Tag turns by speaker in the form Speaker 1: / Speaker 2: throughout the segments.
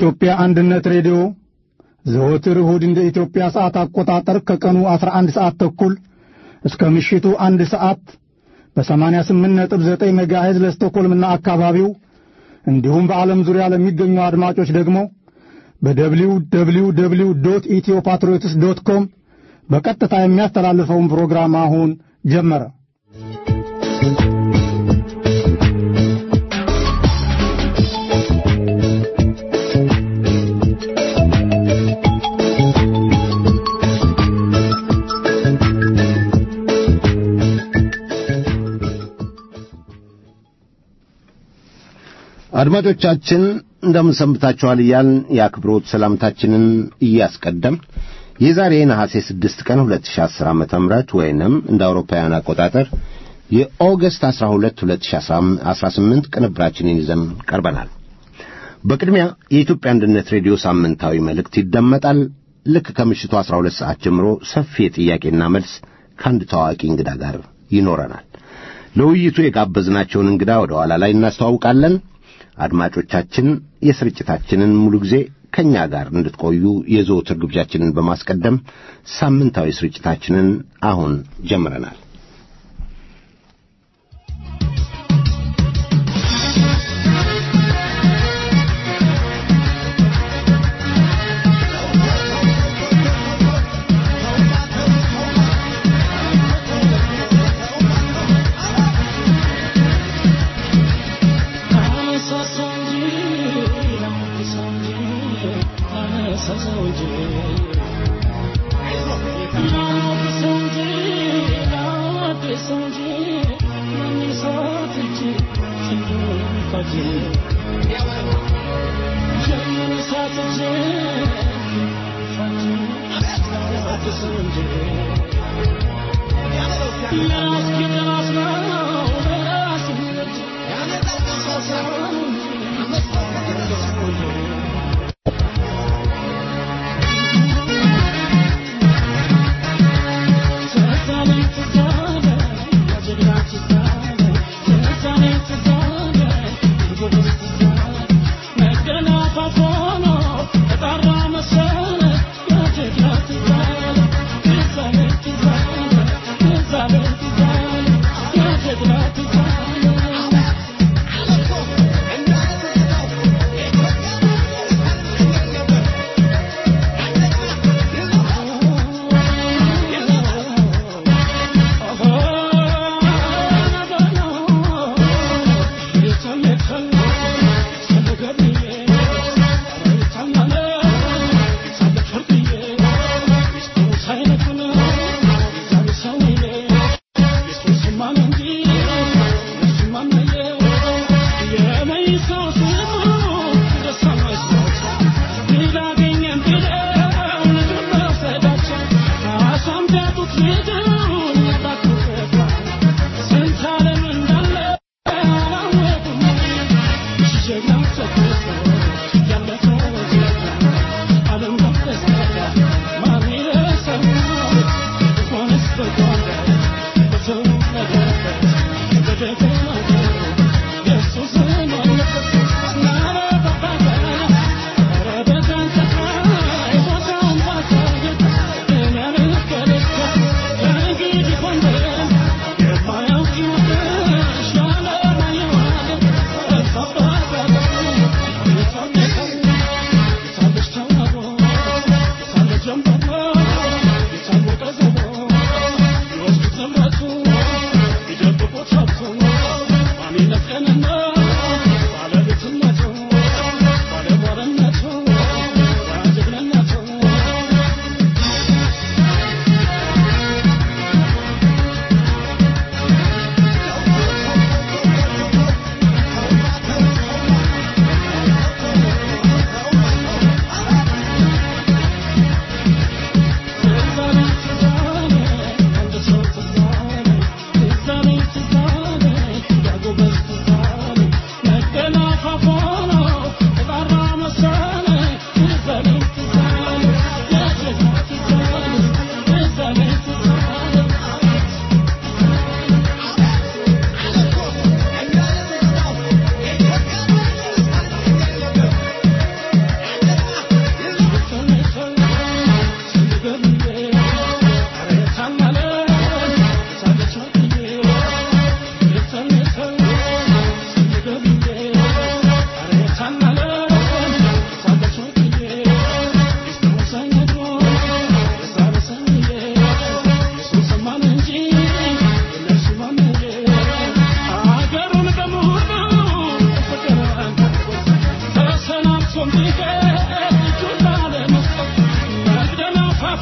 Speaker 1: የኢትዮጵያ አንድነት ሬዲዮ ዘወትር እሁድ እንደ ኢትዮጵያ ሰዓት አቆጣጠር ከቀኑ 11 ሰዓት ተኩል እስከ ምሽቱ አንድ ሰዓት በ88.9 ሜጋሄዝ ለስቶኮልምና አካባቢው እንዲሁም በዓለም ዙሪያ ለሚገኙ አድማጮች ደግሞ በደብሊው ደብሊው ደብሊው ዶት ኢትዮ ፓትሪዮትስ ዶት ኮም በቀጥታ የሚያስተላልፈውን ፕሮግራም አሁን ጀመረ።
Speaker 2: አድማጮቻችን እንደምን ሰንብታችኋል እያልን የአክብሮት ሰላምታችንን እያስቀደም የዛሬ ነሐሴ 6 ቀን 2010 ዓመተ ምህረት ወይንም እንደ አውሮፓውያን አቆጣጠር የኦገስት 12 2018 ቅንብራችንን ይዘን ቀርበናል። በቅድሚያ የኢትዮጵያ አንድነት ሬዲዮ ሳምንታዊ መልእክት ይደመጣል። ልክ ከምሽቱ 12 ሰዓት ጀምሮ ሰፊ የጥያቄና መልስ ከአንድ ታዋቂ እንግዳ ጋር ይኖረናል። ለውይይቱ የጋበዝናቸውን እንግዳ ወደ ኋላ ላይ እናስተዋውቃለን። አድማጮቻችን የስርጭታችንን ሙሉ ጊዜ ከእኛ ጋር እንድትቆዩ የዘወትር ግብዣችንን በማስቀደም ሳምንታዊ ስርጭታችንን አሁን ጀምረናል።
Speaker 3: Thank you.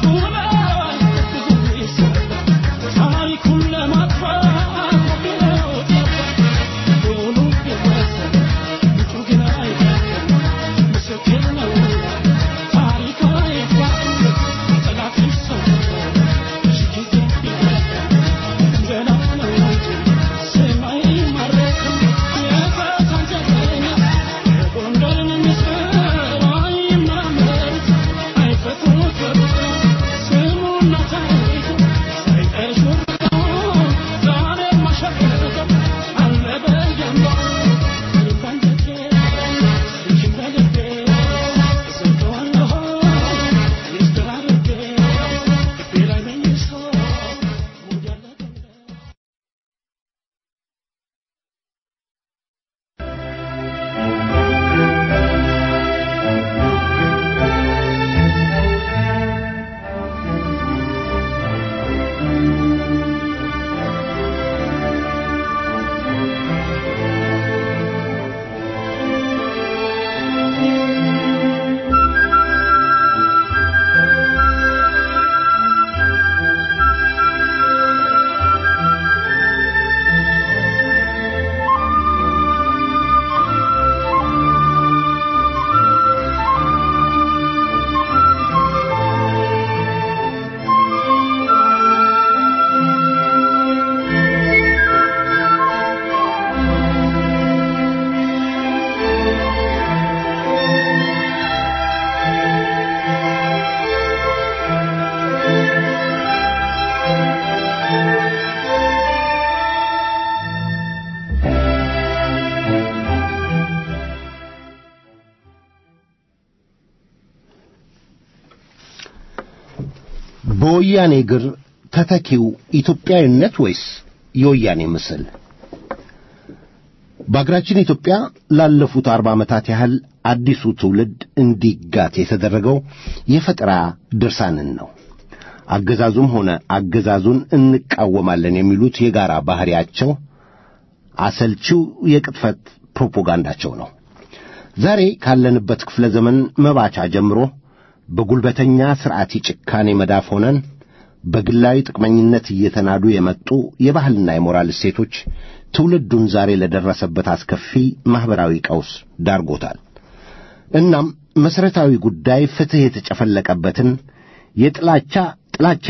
Speaker 2: በወያኔ እግር ተተኪው ኢትዮጵያዊነት ወይስ የወያኔ ምስል? በአገራችን ኢትዮጵያ ላለፉት አርባ ዓመታት ያህል አዲሱ ትውልድ እንዲጋት የተደረገው የፈጠራ ድርሳንን ነው። አገዛዙም ሆነ አገዛዙን እንቃወማለን የሚሉት የጋራ ባሕሪያቸው አሰልቺው የቅጥፈት ፕሮፓጋንዳቸው ነው። ዛሬ ካለንበት ክፍለ ዘመን መባቻ ጀምሮ በጉልበተኛ ሥርዓት ጭካኔ መዳፍ ሆነን በግላዊ ጥቅመኝነት እየተናዱ የመጡ የባህልና የሞራል እሴቶች ትውልዱን ዛሬ ለደረሰበት አስከፊ ማኅበራዊ ቀውስ ዳርጎታል። እናም መሠረታዊ ጉዳይ ፍትሕ የተጨፈለቀበትን የጥላቻ ጥላቻ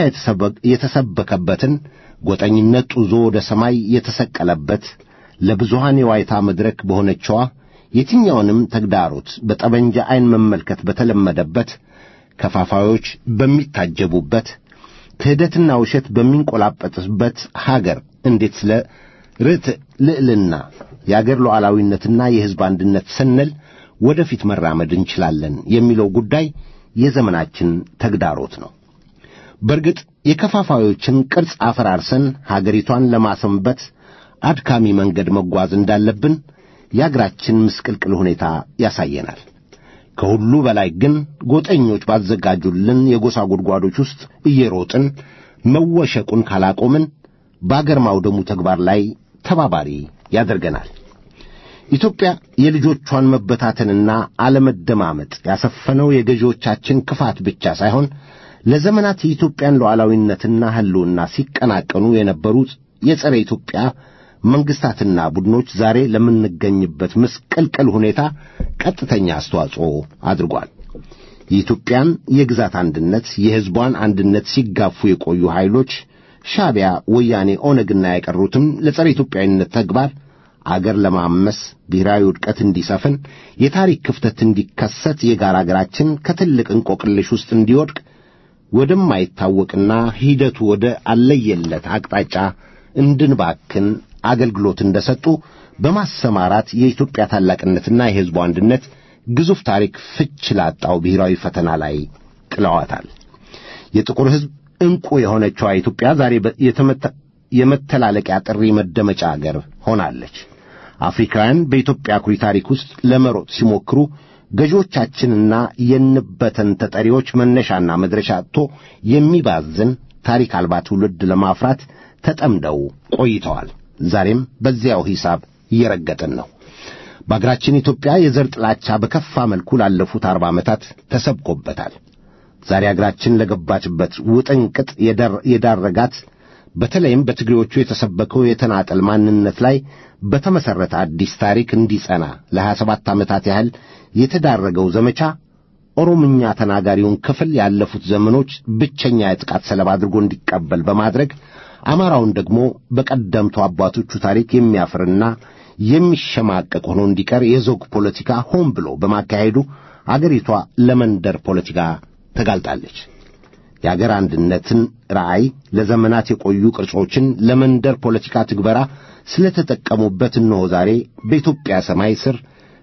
Speaker 2: የተሰበከበትን ጎጠኝነት ጡዞ ወደ ሰማይ የተሰቀለበት ለብዙሃን የዋይታ መድረክ በሆነችዋ የትኛውንም ተግዳሮት በጠመንጃ ዐይን መመልከት በተለመደበት ከፋፋዮች በሚታጀቡበት ክህደትና ውሸት በሚንቆላጠጥበት ሀገር እንዴት ስለ ርትዕ ልዕልና የአገር ሉዓላዊነትና የሕዝብ አንድነት ስንል ወደፊት መራመድ እንችላለን የሚለው ጉዳይ የዘመናችን ተግዳሮት ነው። በእርግጥ የከፋፋዮችን ቅርጽ አፈራርሰን ሀገሪቷን ለማሰንበት አድካሚ መንገድ መጓዝ እንዳለብን የአገራችን ምስቅልቅል ሁኔታ ያሳየናል። ከሁሉ በላይ ግን ጎጠኞች ባዘጋጁልን የጎሳ ጉድጓዶች ውስጥ እየሮጥን መወሸቁን ካላቆምን በአገር ማውደሙ ተግባር ላይ ተባባሪ ያደርገናል። ኢትዮጵያ የልጆቿን መበታተንና አለመደማመጥ ያሰፈነው የገዢዎቻችን ክፋት ብቻ ሳይሆን ለዘመናት የኢትዮጵያን ሉዓላዊነትና ሕልውና ሲቀናቀኑ የነበሩት የጸረ ኢትዮጵያ መንግሥታትና ቡድኖች ዛሬ ለምንገኝበት ምስቅልቅል ሁኔታ ቀጥተኛ አስተዋጽኦ አድርጓል። የኢትዮጵያን የግዛት አንድነት፣ የሕዝቧን አንድነት ሲጋፉ የቆዩ ኃይሎች ሻዕቢያ፣ ወያኔ፣ ኦነግና የቀሩትም ለጸረ ኢትዮጵያዊነት ተግባር አገር ለማመስ ብሔራዊ ውድቀት እንዲሰፍን የታሪክ ክፍተት እንዲከሰት የጋራ አገራችን ከትልቅ እንቆቅልሽ ውስጥ እንዲወድቅ ወደማይታወቅና ሂደቱ ወደ አለየለት አቅጣጫ እንድንባክን አገልግሎት እንደሰጡ በማሰማራት የኢትዮጵያ ታላቅነትና የሕዝቡ አንድነት ግዙፍ ታሪክ ፍች ላጣው ብሔራዊ ፈተና ላይ ጥለዋታል። የጥቁር ሕዝብ ዕንቁ የሆነችዋ ኢትዮጵያ ዛሬ የመተላለቂያ ጥሪ መደመጫ አገር ሆናለች። አፍሪካውያን በኢትዮጵያ አኩሪ ታሪክ ውስጥ ለመሮጥ ሲሞክሩ ገዢዎቻችንና የንበተን ተጠሪዎች መነሻና መድረሻ አጥቶ የሚባዝን ታሪክ አልባ ትውልድ ለማፍራት ተጠምደው ቆይተዋል። ዛሬም በዚያው ሂሳብ እየረገጥን ነው። በአገራችን ኢትዮጵያ የዘር ጥላቻ በከፋ መልኩ ላለፉት አርባ ዓመታት ተሰብኮበታል። ዛሬ አገራችን ለገባችበት ውጥንቅጥ የዳረጋት በተለይም በትግሬዎቹ የተሰበከው የተናጠል ማንነት ላይ በተመሠረተ አዲስ ታሪክ እንዲጸና ለሀያ ሰባት ዓመታት ያህል የተዳረገው ዘመቻ ኦሮምኛ ተናጋሪውን ክፍል ያለፉት ዘመኖች ብቸኛ የጥቃት ሰለባ አድርጎ እንዲቀበል በማድረግ አማራውን ደግሞ በቀደምቱ አባቶቹ ታሪክ የሚያፍርና የሚሸማቀቅ ሆኖ እንዲቀር የዞግ ፖለቲካ ሆን ብሎ በማካሄዱ አገሪቷ ለመንደር ፖለቲካ ተጋልጣለች። የአገር አንድነትን ራዕይ ለዘመናት የቆዩ ቅርጾችን ለመንደር ፖለቲካ ትግበራ ስለተጠቀሙበት እነሆ ዛሬ በኢትዮጵያ ሰማይ ስር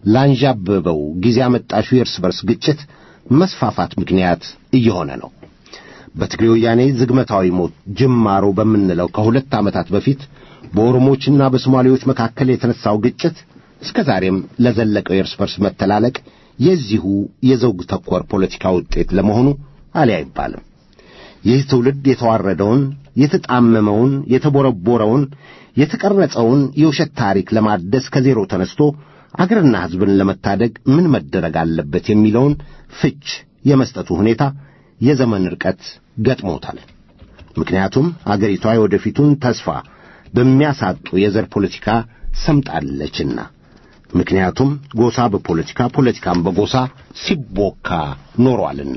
Speaker 2: ላንዣበበው ጊዜ አመጣሹ የእርስ በርስ ግጭት መስፋፋት ምክንያት እየሆነ ነው። በትግሬ ወያኔ ዝግመታዊ ሞት ጅማሮ በምንለው ከሁለት ዓመታት በፊት በኦሮሞችና በሶማሌዎች መካከል የተነሳው ግጭት እስከ ዛሬም ለዘለቀው የእርስ በርስ መተላለቅ የዚሁ የዘውግ ተኮር ፖለቲካ ውጤት ለመሆኑ አሊ አይባልም። ይህ ትውልድ የተዋረደውን፣ የተጣመመውን፣ የተቦረቦረውን፣ የተቀረጸውን የውሸት ታሪክ ለማደስ ከዜሮ ተነስቶ አገርና ሕዝብን ለመታደግ ምን መደረግ አለበት የሚለውን ፍች የመስጠቱ ሁኔታ የዘመን ርቀት ገጥሞታል። ምክንያቱም አገሪቷ የወደፊቱን ተስፋ በሚያሳጡ የዘር ፖለቲካ ሰምጣለችና። ምክንያቱም ጎሳ በፖለቲካ ፖለቲካም በጎሳ ሲቦካ ኖሯልና።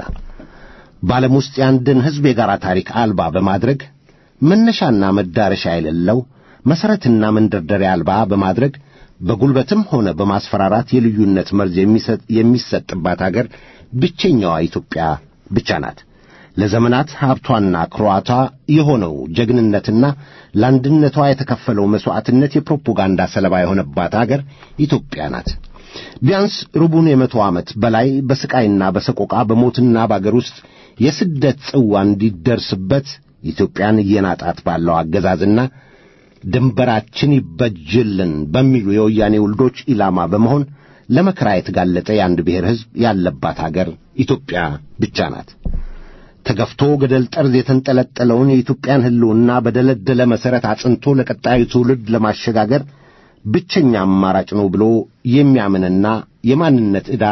Speaker 2: በዓለም ውስጥ የአንድን ሕዝብ የጋራ ታሪክ አልባ በማድረግ መነሻና መዳረሻ የሌለው መሠረትና መንደርደሪያ አልባ በማድረግ በጉልበትም ሆነ በማስፈራራት የልዩነት መርዝ የሚሰጥባት አገር ብቸኛዋ ኢትዮጵያ ብቻ ናት። ለዘመናት ሀብቷና ክሯቷ የሆነው ጀግንነትና ለአንድነቷ የተከፈለው መሥዋዕትነት የፕሮፓጋንዳ ሰለባ የሆነባት አገር ኢትዮጵያ ናት። ቢያንስ ሩቡን የመቶ ዓመት በላይ በስቃይና በሰቆቃ በሞትና በአገር ውስጥ የስደት ጽዋ እንዲደርስበት ኢትዮጵያን እየናጣት ባለው አገዛዝና ድንበራችን ይበጅልን በሚሉ የወያኔ ውልዶች ኢላማ በመሆን ለመከራ የተጋለጠ የአንድ ብሔር ሕዝብ ያለባት አገር ኢትዮጵያ ብቻ ናት። ተገፍቶ ገደል ጠርዝ የተንጠለጠለውን የኢትዮጵያን ሕልውና በደለደለ መሠረት አጽንቶ ለቀጣዩ ትውልድ ለማሸጋገር ብቸኛ አማራጭ ነው ብሎ የሚያምንና የማንነት ዕዳ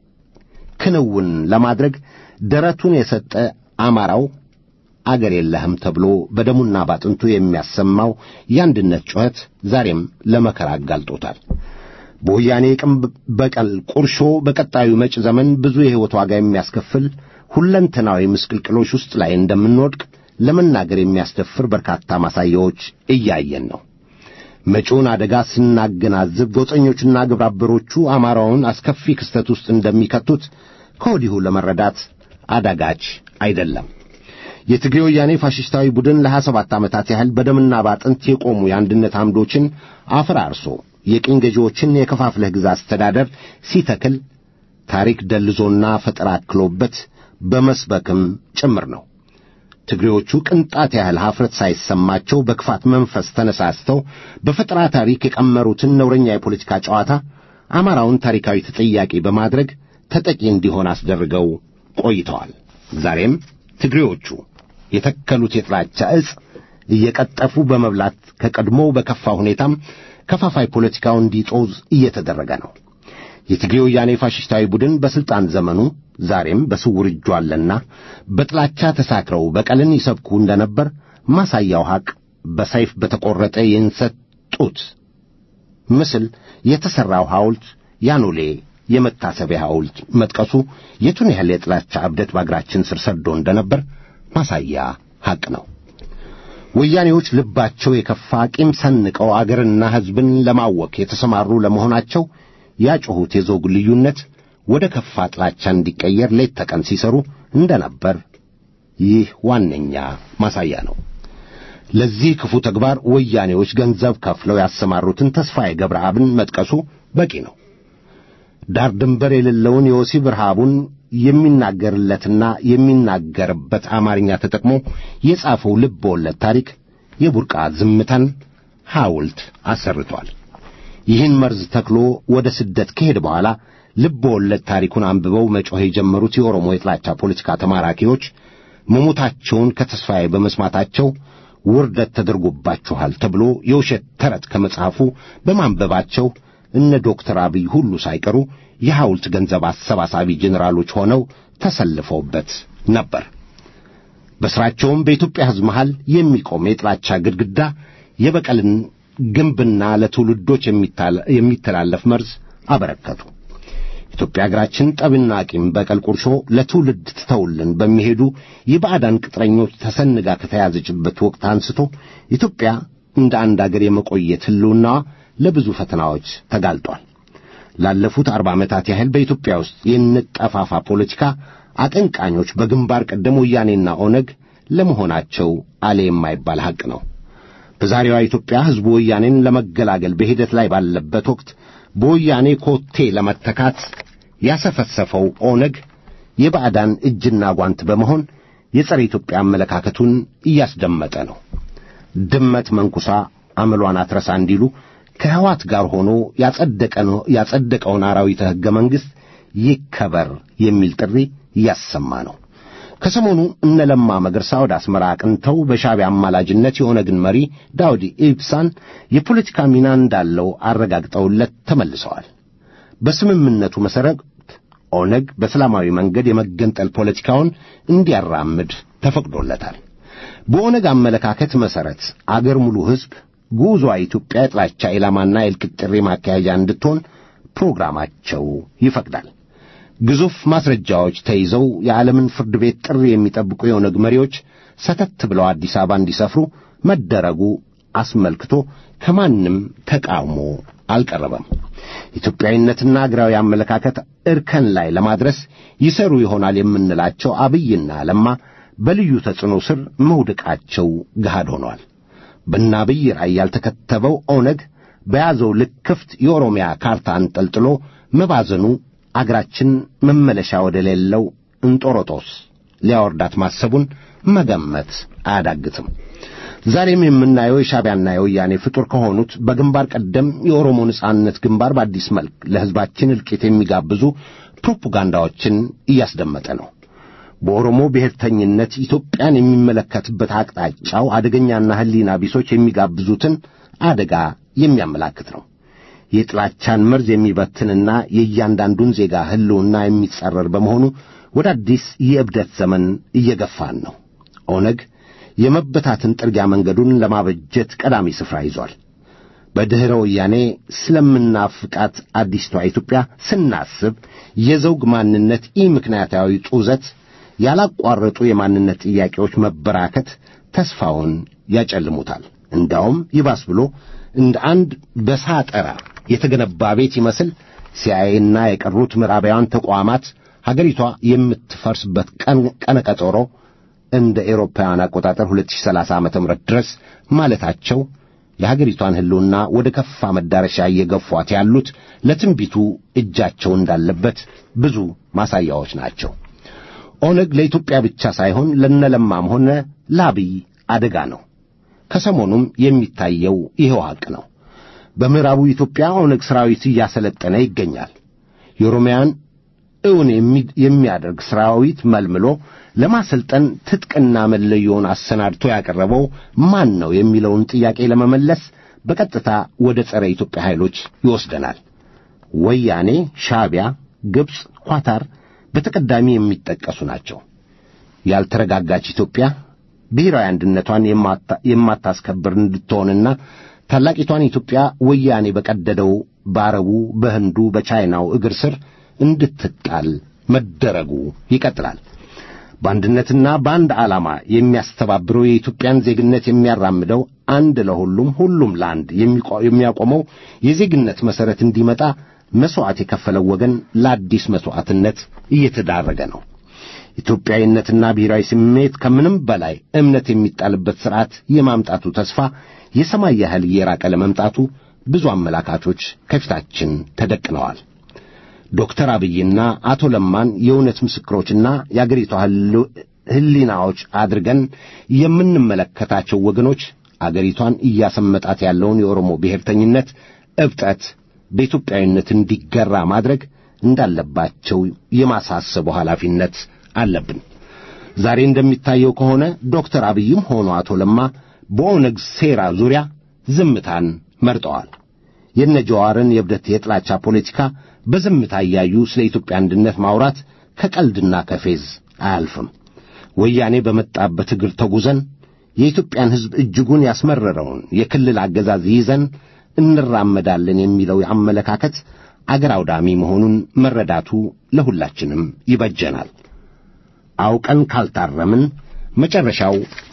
Speaker 2: ክንውን ለማድረግ ደረቱን የሰጠ አማራው አገር የለህም ተብሎ በደሙና ባጥንቱ የሚያሰማው የአንድነት ጩኸት ዛሬም ለመከራ አጋልጦታል። በወያኔ የቅም በቀል ቁርሾ በቀጣዩ መጭ ዘመን ብዙ የሕይወት ዋጋ የሚያስከፍል ሁለንተናዊ ምስቅልቅሎች ውስጥ ላይ እንደምንወድቅ ለመናገር የሚያስደፍር በርካታ ማሳያዎች እያየን ነው። መጪውን አደጋ ስናገናዝብ ጎጠኞቹና ግብረአበሮቹ አማራውን አስከፊ ክስተት ውስጥ እንደሚከቱት ከወዲሁ ለመረዳት አዳጋች አይደለም። የትግሬ ወያኔ ፋሽስታዊ ቡድን ለሀያ ሰባት ዓመታት ያህል በደምና ባጥንት የቆሙ የአንድነት አምዶችን አፈራርሶ የቅኝ ገዢዎችን የከፋፍለህ ግዛ አስተዳደር ሲተክል ታሪክ ደልዞና ፈጠራ አክሎበት በመስበክም ጭምር ነው። ትግሬዎቹ ቅንጣት ያህል ኀፍረት ሳይሰማቸው በክፋት መንፈስ ተነሳስተው በፈጠራ ታሪክ የቀመሩትን ነውረኛ የፖለቲካ ጨዋታ አማራውን ታሪካዊ ተጠያቂ በማድረግ ተጠቂ እንዲሆን አስደርገው ቆይተዋል። ዛሬም ትግሬዎቹ የተከሉት የጥላቻ ዕጽ እየቀጠፉ በመብላት ከቀድሞው በከፋ ሁኔታም ከፋፋይ ፖለቲካው እንዲጦዝ እየተደረገ ነው። የትግሬ ወያኔ ፋሽስታዊ ቡድን በሥልጣን ዘመኑ ዛሬም በስውር እጁ አለና በጥላቻ ተሳክረው በቀልን ይሰብኩ እንደነበር ማሳያው ሐቅ በሰይፍ በተቈረጠ የእንሰት ጡት ምስል የተሠራው ሐውልት ያኖሌ የመታሰቢያ ሐውልት መጥቀሱ የቱን ያህል የጥላቻ እብደት በአገራችን ስር ሰዶ እንደነበር ማሳያ ሐቅ ነው። ወያኔዎች ልባቸው የከፋ ቂም ሰንቀው አገርና ሕዝብን ለማወክ የተሰማሩ ለመሆናቸው ያጮኹት የዘውግ ልዩነት ወደ ከፋ ጥላቻ እንዲቀየር ሌት ተቀን ሲሰሩ እንደነበር ይህ ዋነኛ ማሳያ ነው። ለዚህ ክፉ ተግባር ወያኔዎች ገንዘብ ከፍለው ያሰማሩትን ተስፋዬ ገብረአብን መጥቀሱ በቂ ነው። ዳር ድንበር የሌለውን የወሲብ ረሃቡን የሚናገርለትና የሚናገርበት አማርኛ ተጠቅሞ የጻፈው ልብ ወለድ ታሪክ የቡርቃ ዝምታን ሐውልት አሰርቷል። ይህን መርዝ ተክሎ ወደ ስደት ከሄደ በኋላ ልብ ወለድ ታሪኩን አንብበው መጮህ የጀመሩት የኦሮሞ የጥላቻ ፖለቲካ ተማራኪዎች መሞታቸውን ከተስፋዬ በመስማታቸው ውርደት ተደርጎባችኋል ተብሎ የውሸት ተረት ከመጽሐፉ በማንበባቸው እነ ዶክተር አብይ ሁሉ ሳይቀሩ የሐውልት ገንዘብ አሰባሳቢ ጄኔራሎች ሆነው ተሰልፈውበት ነበር። በሥራቸውም በኢትዮጵያ ሕዝብ መሃል የሚቆም የጥላቻ ግድግዳ የበቀልን ግንብና ለትውልዶች የሚተላለፍ መርዝ አበረከቱ። ኢትዮጵያ አገራችን ጠብና ቂም፣ በቀል፣ ቁርሾ ለትውልድ ትተውልን በሚሄዱ የባዕዳን ቅጥረኞች ተሰንጋ ከተያዘችበት ወቅት አንስቶ ኢትዮጵያ እንደ አንድ አገር የመቆየት ሕልውናዋ ለብዙ ፈተናዎች ተጋልጧል። ላለፉት አርባ ዓመታት ያህል በኢትዮጵያ ውስጥ የንጠፋፋ ፖለቲካ አቀንቃኞች በግንባር ቀደም ወያኔና ኦነግ ለመሆናቸው አለ የማይባል ሐቅ ነው። በዛሬዋ ኢትዮጵያ ሕዝቡ ወያኔን ለመገላገል በሂደት ላይ ባለበት ወቅት በወያኔ ኮቴ ለመተካት ያሰፈሰፈው ኦነግ የባዕዳን እጅና ጓንት በመሆን የጸረ ኢትዮጵያ አመለካከቱን እያስደመጠ ነው። ድመት መንኩሳ አመሏን አትረሳ እንዲሉ ከሕዋት ጋር ሆኖ ያጸደቀውን አራዊተ ሕገ መንግሥት ይከበር የሚል ጥሪ እያሰማ ነው። ከሰሞኑ እነ ለማ መገርሳ ወደ አስመራ አቅንተው በሻዕቢያ አማላጅነት የኦነግን መሪ ዳውድ ኢብሳን የፖለቲካ ሚና እንዳለው አረጋግጠውለት ተመልሰዋል። በስምምነቱ መሠረት ኦነግ በሰላማዊ መንገድ የመገንጠል ፖለቲካውን እንዲያራምድ ተፈቅዶለታል። በኦነግ አመለካከት መሠረት አገር ሙሉ ሕዝብ ጉዞ ኢትዮጵያ የጥላቻ ኢላማና የእልቂት ጥሪ ማካሄጃ እንድትሆን ፕሮግራማቸው ይፈቅዳል። ግዙፍ ማስረጃዎች ተይዘው የዓለምን ፍርድ ቤት ጥሪ የሚጠብቁ የኦነግ መሪዎች ሰተት ብለው አዲስ አበባ እንዲሰፍሩ መደረጉ አስመልክቶ ከማንም ተቃውሞ አልቀረበም። ኢትዮጵያዊነትና አገራዊ አመለካከት እርከን ላይ ለማድረስ ይሰሩ ይሆናል የምንላቸው አብይና ለማ በልዩ ተጽዕኖ ስር መውደቃቸው ገሃድ ሆኗል። በእነ አብይ ራዕይ ያልተከተበው ኦነግ በያዘው ልክ ክፍት የኦሮሚያ ካርታ አንጠልጥሎ መባዘኑ አገራችን መመለሻ ወደ ሌለው እንጦሮጦስ ሊያወርዳት ማሰቡን መገመት አያዳግትም። ዛሬም የምናየው የሻዕቢያና የወያኔ ፍጡር ከሆኑት በግንባር ቀደም የኦሮሞ ነጻነት ግንባር በአዲስ መልክ ለሕዝባችን እልቂት የሚጋብዙ ፕሮፓጋንዳዎችን እያስደመጠ ነው። በኦሮሞ ብሔርተኝነት ኢትዮጵያን የሚመለከትበት አቅጣጫው አደገኛና ሕሊና ቢሶች የሚጋብዙትን አደጋ የሚያመላክት ነው። የጥላቻን መርዝ የሚበትንና የእያንዳንዱን ዜጋ ሕልውና የሚጻረር በመሆኑ ወደ አዲስ የእብደት ዘመን እየገፋን ነው። ኦነግ የመበታትን ጥርጊያ መንገዱን ለማበጀት ቀዳሚ ስፍራ ይዟል። በድኅረ ወያኔ ስለምናፍቃት አዲስቷ ኢትዮጵያ ስናስብ የዘውግ ማንነት ኢ ምክንያታዊ ጡዘት፣ ያላቋረጡ የማንነት ጥያቄዎች መበራከት ተስፋውን ያጨልሙታል። እንዳውም ይባስ ብሎ እንደ አንድ በሳጠራ የተገነባ ቤት ይመስል ሲአይኤና የቀሩት ምዕራባውያን ተቋማት ሀገሪቷ የምትፈርስበት ቀነ ቀጠሮ እንደ ኤሮፓውያን አቆጣጠር 2030 ዓመተ ምህረት ድረስ ማለታቸው የሀገሪቷን ሕልውና ወደ ከፋ መዳረሻ እየገፏት ያሉት ለትንቢቱ እጃቸው እንዳለበት ብዙ ማሳያዎች ናቸው። ኦነግ ለኢትዮጵያ ብቻ ሳይሆን ለነለማም ሆነ ለአብይ አደጋ ነው። ከሰሞኑም የሚታየው ይኸው ሐቅ ነው። በምዕራቡ ኢትዮጵያ ኦነግ ሠራዊት እያሰለጠነ ይገኛል። የኦሮሚያን እውን የሚያደርግ ሠራዊት መልምሎ ለማሰልጠን ትጥቅና መለዮውን አሰናድቶ ያቀረበው ማን ነው የሚለውን ጥያቄ ለመመለስ በቀጥታ ወደ ጸረ ኢትዮጵያ ኃይሎች ይወስደናል። ወያኔ፣ ሻዕቢያ፣ ግብፅ፣ ኳታር በተቀዳሚ የሚጠቀሱ ናቸው። ያልተረጋጋች ኢትዮጵያ ብሔራዊ አንድነቷን የማታስከብር እንድትሆንና ታላቂቷን ኢትዮጵያ ወያኔ በቀደደው በአረቡ፣ በህንዱ፣ በቻይናው እግር ስር እንድትጣል መደረጉ ይቀጥላል። በአንድነትና በአንድ ዓላማ የሚያስተባብረው የኢትዮጵያን ዜግነት የሚያራምደው አንድ ለሁሉም ሁሉም ለአንድ የሚያቆመው የዜግነት መሠረት እንዲመጣ መሥዋዕት የከፈለው ወገን ለአዲስ መሥዋዕትነት እየተዳረገ ነው። ኢትዮጵያዊነትና ብሔራዊ ስሜት ከምንም በላይ እምነት የሚጣልበት ሥርዓት የማምጣቱ ተስፋ የሰማይ ያህል እየራቀ ለመምጣቱ ብዙ አመላካቾች ከፊታችን ተደቅነዋል። ዶክተር አብይና አቶ ለማን የእውነት ምስክሮችና የአገሪቷ ሕሊናዎች አድርገን የምንመለከታቸው ወገኖች አገሪቷን እያሰመጣት ያለውን የኦሮሞ ብሔርተኝነት እብጠት በኢትዮጵያዊነት እንዲገራ ማድረግ እንዳለባቸው የማሳሰቡ ኃላፊነት አለብን። ዛሬ እንደሚታየው ከሆነ ዶክተር አብይም ሆኖ አቶ ለማ በኦነግ ሴራ ዙሪያ ዝምታን መርጠዋል። የነጀዋርን የእብደት የጥላቻ ፖለቲካ በዝምታ እያዩ ስለ ኢትዮጵያ አንድነት ማውራት ከቀልድና ከፌዝ አያልፍም። ወያኔ በመጣበት እግር ተጉዘን የኢትዮጵያን ሕዝብ እጅጉን ያስመረረውን የክልል አገዛዝ ይዘን እንራመዳለን የሚለው አመለካከት አገር አውዳሚ መሆኑን መረዳቱ ለሁላችንም ይበጀናል። አውቀን ካልታረምን መጨረሻው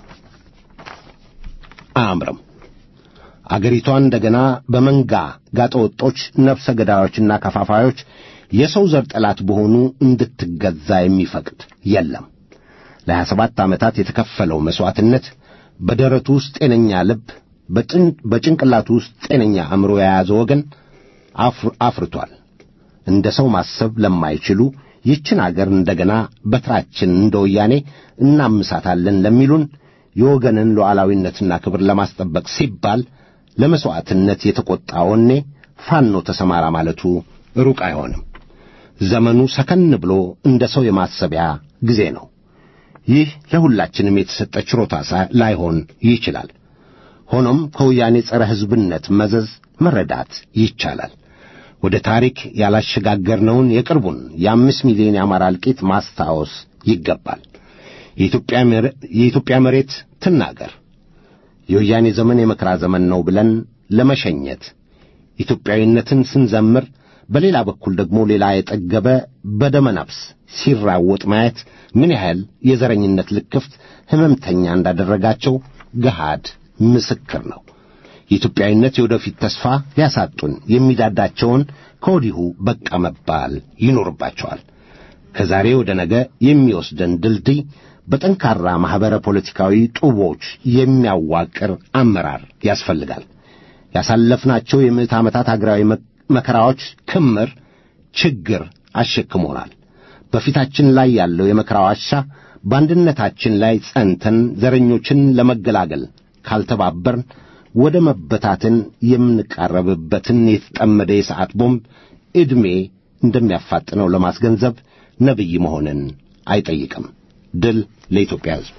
Speaker 2: አያምርም። አገሪቷን እንደገና በመንጋ ጋጠወጦች፣ ነፍሰ ገዳዮችና ከፋፋዮች የሰው ዘር ጠላት በሆኑ እንድትገዛ የሚፈቅድ የለም። ለሀያ ሰባት ዓመታት የተከፈለው መሥዋዕትነት በደረቱ ውስጥ ጤነኛ ልብ፣ በጭንቅላቱ ውስጥ ጤነኛ አእምሮ የያዘ ወገን አፍርቷል። እንደ ሰው ማሰብ ለማይችሉ ይችን አገር እንደገና በትራችን እንደ ወያኔ እናምሳታለን ለሚሉን የወገንን ሉዓላዊነትና ክብር ለማስጠበቅ ሲባል ለመሥዋዕትነት የተቈጣ ወኔ ፋኖ ተሰማራ ማለቱ ሩቅ አይሆንም። ዘመኑ ሰከን ብሎ እንደ ሰው የማሰቢያ ጊዜ ነው። ይህ ለሁላችንም የተሰጠ ችሮታ ላይሆን ይችላል። ሆኖም ከወያኔ ጸረ ሕዝብነት መዘዝ መረዳት ይቻላል። ወደ ታሪክ ያላሸጋገርነውን የቅርቡን የአምስት ሚሊዮን የአማራ እልቂት ማስታወስ ይገባል። የኢትዮጵያ መሬት ትናገር። የወያኔ ዘመን የመከራ ዘመን ነው ብለን ለመሸኘት ኢትዮጵያዊነትን ስንዘምር፣ በሌላ በኩል ደግሞ ሌላ የጠገበ በደመ ነፍስ ሲራወጥ ማየት ምን ያህል የዘረኝነት ልክፍት ሕመምተኛ እንዳደረጋቸው ገሃድ ምስክር ነው። የኢትዮጵያዊነት የወደፊት ተስፋ ሊያሳጡን የሚዳዳቸውን ከወዲሁ በቃ መባል ይኖርባቸዋል። ከዛሬ ወደ ነገ የሚወስደን ድልድይ በጠንካራ ማኅበረ ፖለቲካዊ ጡቦች የሚያዋቅር አመራር ያስፈልጋል። ያሳለፍናቸው የምዕት ዓመታት አገራዊ መከራዎች ክምር ችግር አሸክሞናል። በፊታችን ላይ ያለው የመከራ ዋሻ በአንድነታችን ላይ ጸንተን ዘረኞችን ለመገላገል ካልተባበርን ወደ መበታትን የምንቃረብበትን የተጠመደ የሰዓት ቦምብ ዕድሜ እንደሚያፋጥነው ለማስገንዘብ ነቢይ መሆንን አይጠይቅም። ድል ለኢትዮጵያ ሕዝብ።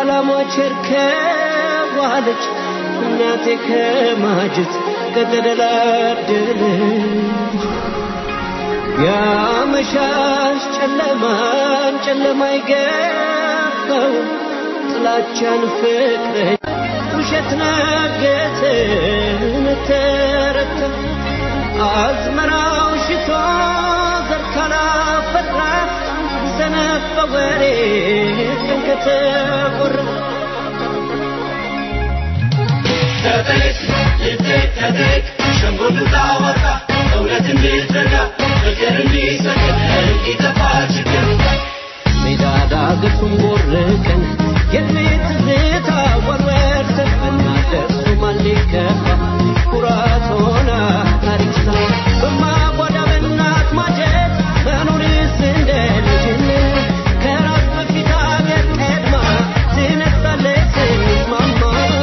Speaker 3: ላሞች እርከዋለች እናቴ ከማጀት ከተደላደለች ያመሻሽ ጨለማን ጨለማ ይገባው ጥላቻን ፍቅረኝ ውሸት ነገትን ተረታ አዝመራው ሽቶ ዘር ካላፈራ ሰነፍ በወሬ ቀን ከተቆራ
Speaker 4: ተጠቅ ይጠቅ ተጠቅ ሸንጎል ታወጣ እውነት እንዲዘጋ ፍቅር እንዲሰቅል እንዲጠፋ ችግር
Speaker 3: ሜዳ ዳገቱን ቦርቀን የቤት ዝታ ወርወር ተፈና ደርሶ ማን ሊከፋ ኩራት ሆና ታሪክ ሳ በማጓዳ በእናት ማጀት መኖርስ እንደ ልጅነት ከራስ በፊት አገር ቀድማ ትነሳለች ስንስማማ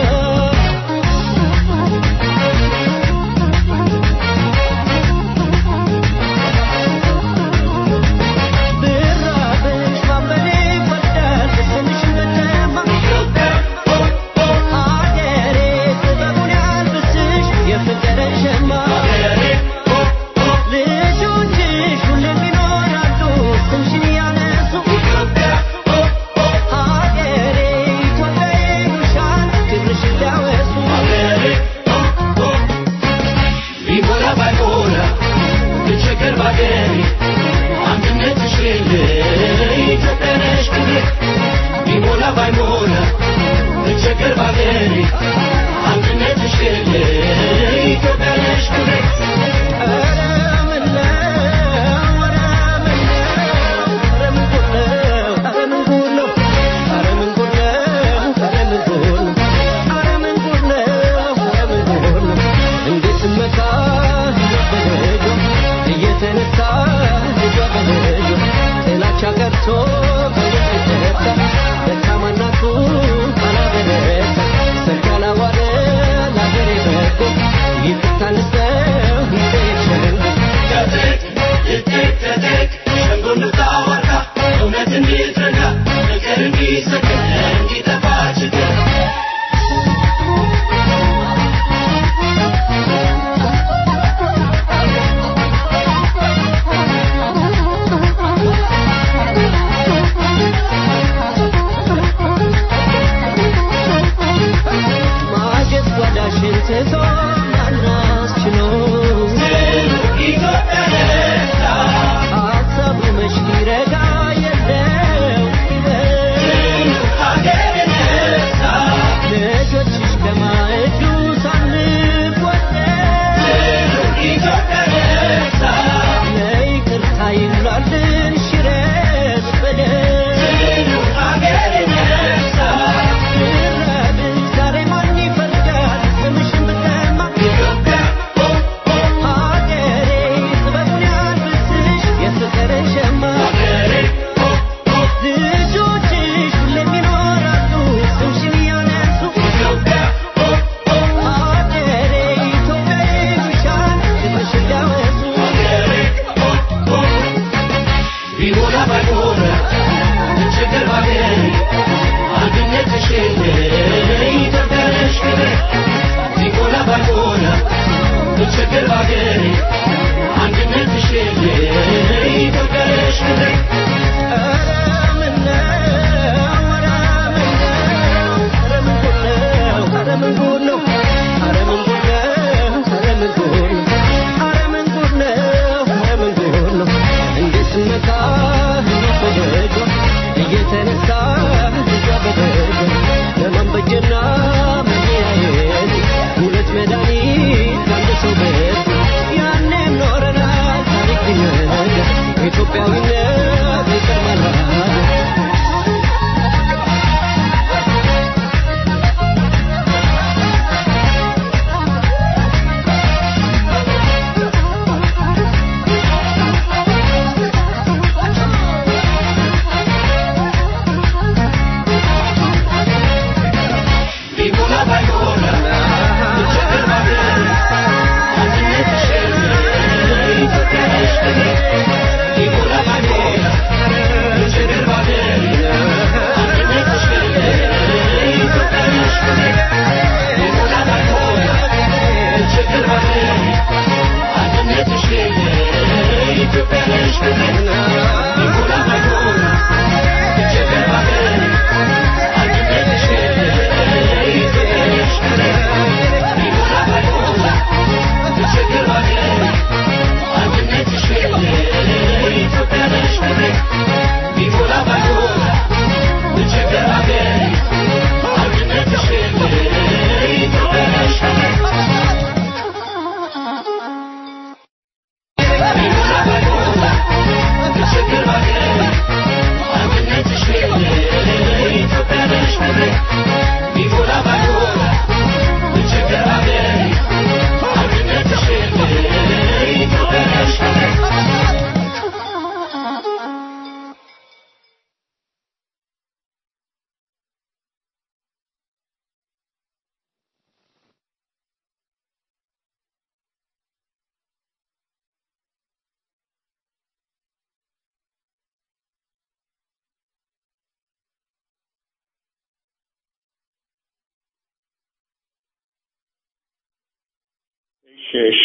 Speaker 3: ብራብሽ ማበሌ ይወዳል ስምሽን በደማ አገሬ ጥበቡን ያልብስሽ የፍቅርን ሸማ ልጆችሽ ሁሌም ይኖራሉ ስምሽን እያነሱ አገሬ ኢትዮጵያ ይሉሻል ክብርሽን ሊያወሱ
Speaker 4: ቢሞላ ባይሞላ ብቸገር ባገሬ አንድነትሽ የለ ኢትዮጵያ ነሽ ክብሬ ቢሞላ ባይሞላ ብቸገር ባገሬ አንድነትሽ የለ ኢትዮጵያ ነሽ ክብሬ
Speaker 3: ኧረ ምነው ኧረ ምነው ኧረ ምን ጉድ ነው ኧረ ምን ጉድ ነው ኧረ ምን ጉድ ነው ኧረ ምን ጉድ ነው ኧረ ምን ጉድ ነው ኧረ ምን ጉድ ነው እንዴት ስመታ በልጇ እየተነሳ ልጇ በልጇ ጥላቻ ቀርቶ በየተነሳ ደካማ እናቱን አላበረታ ሰርግ አላዋለ ለአገሬ በጎ ይቅርታ ልስጠን
Speaker 5: እሺ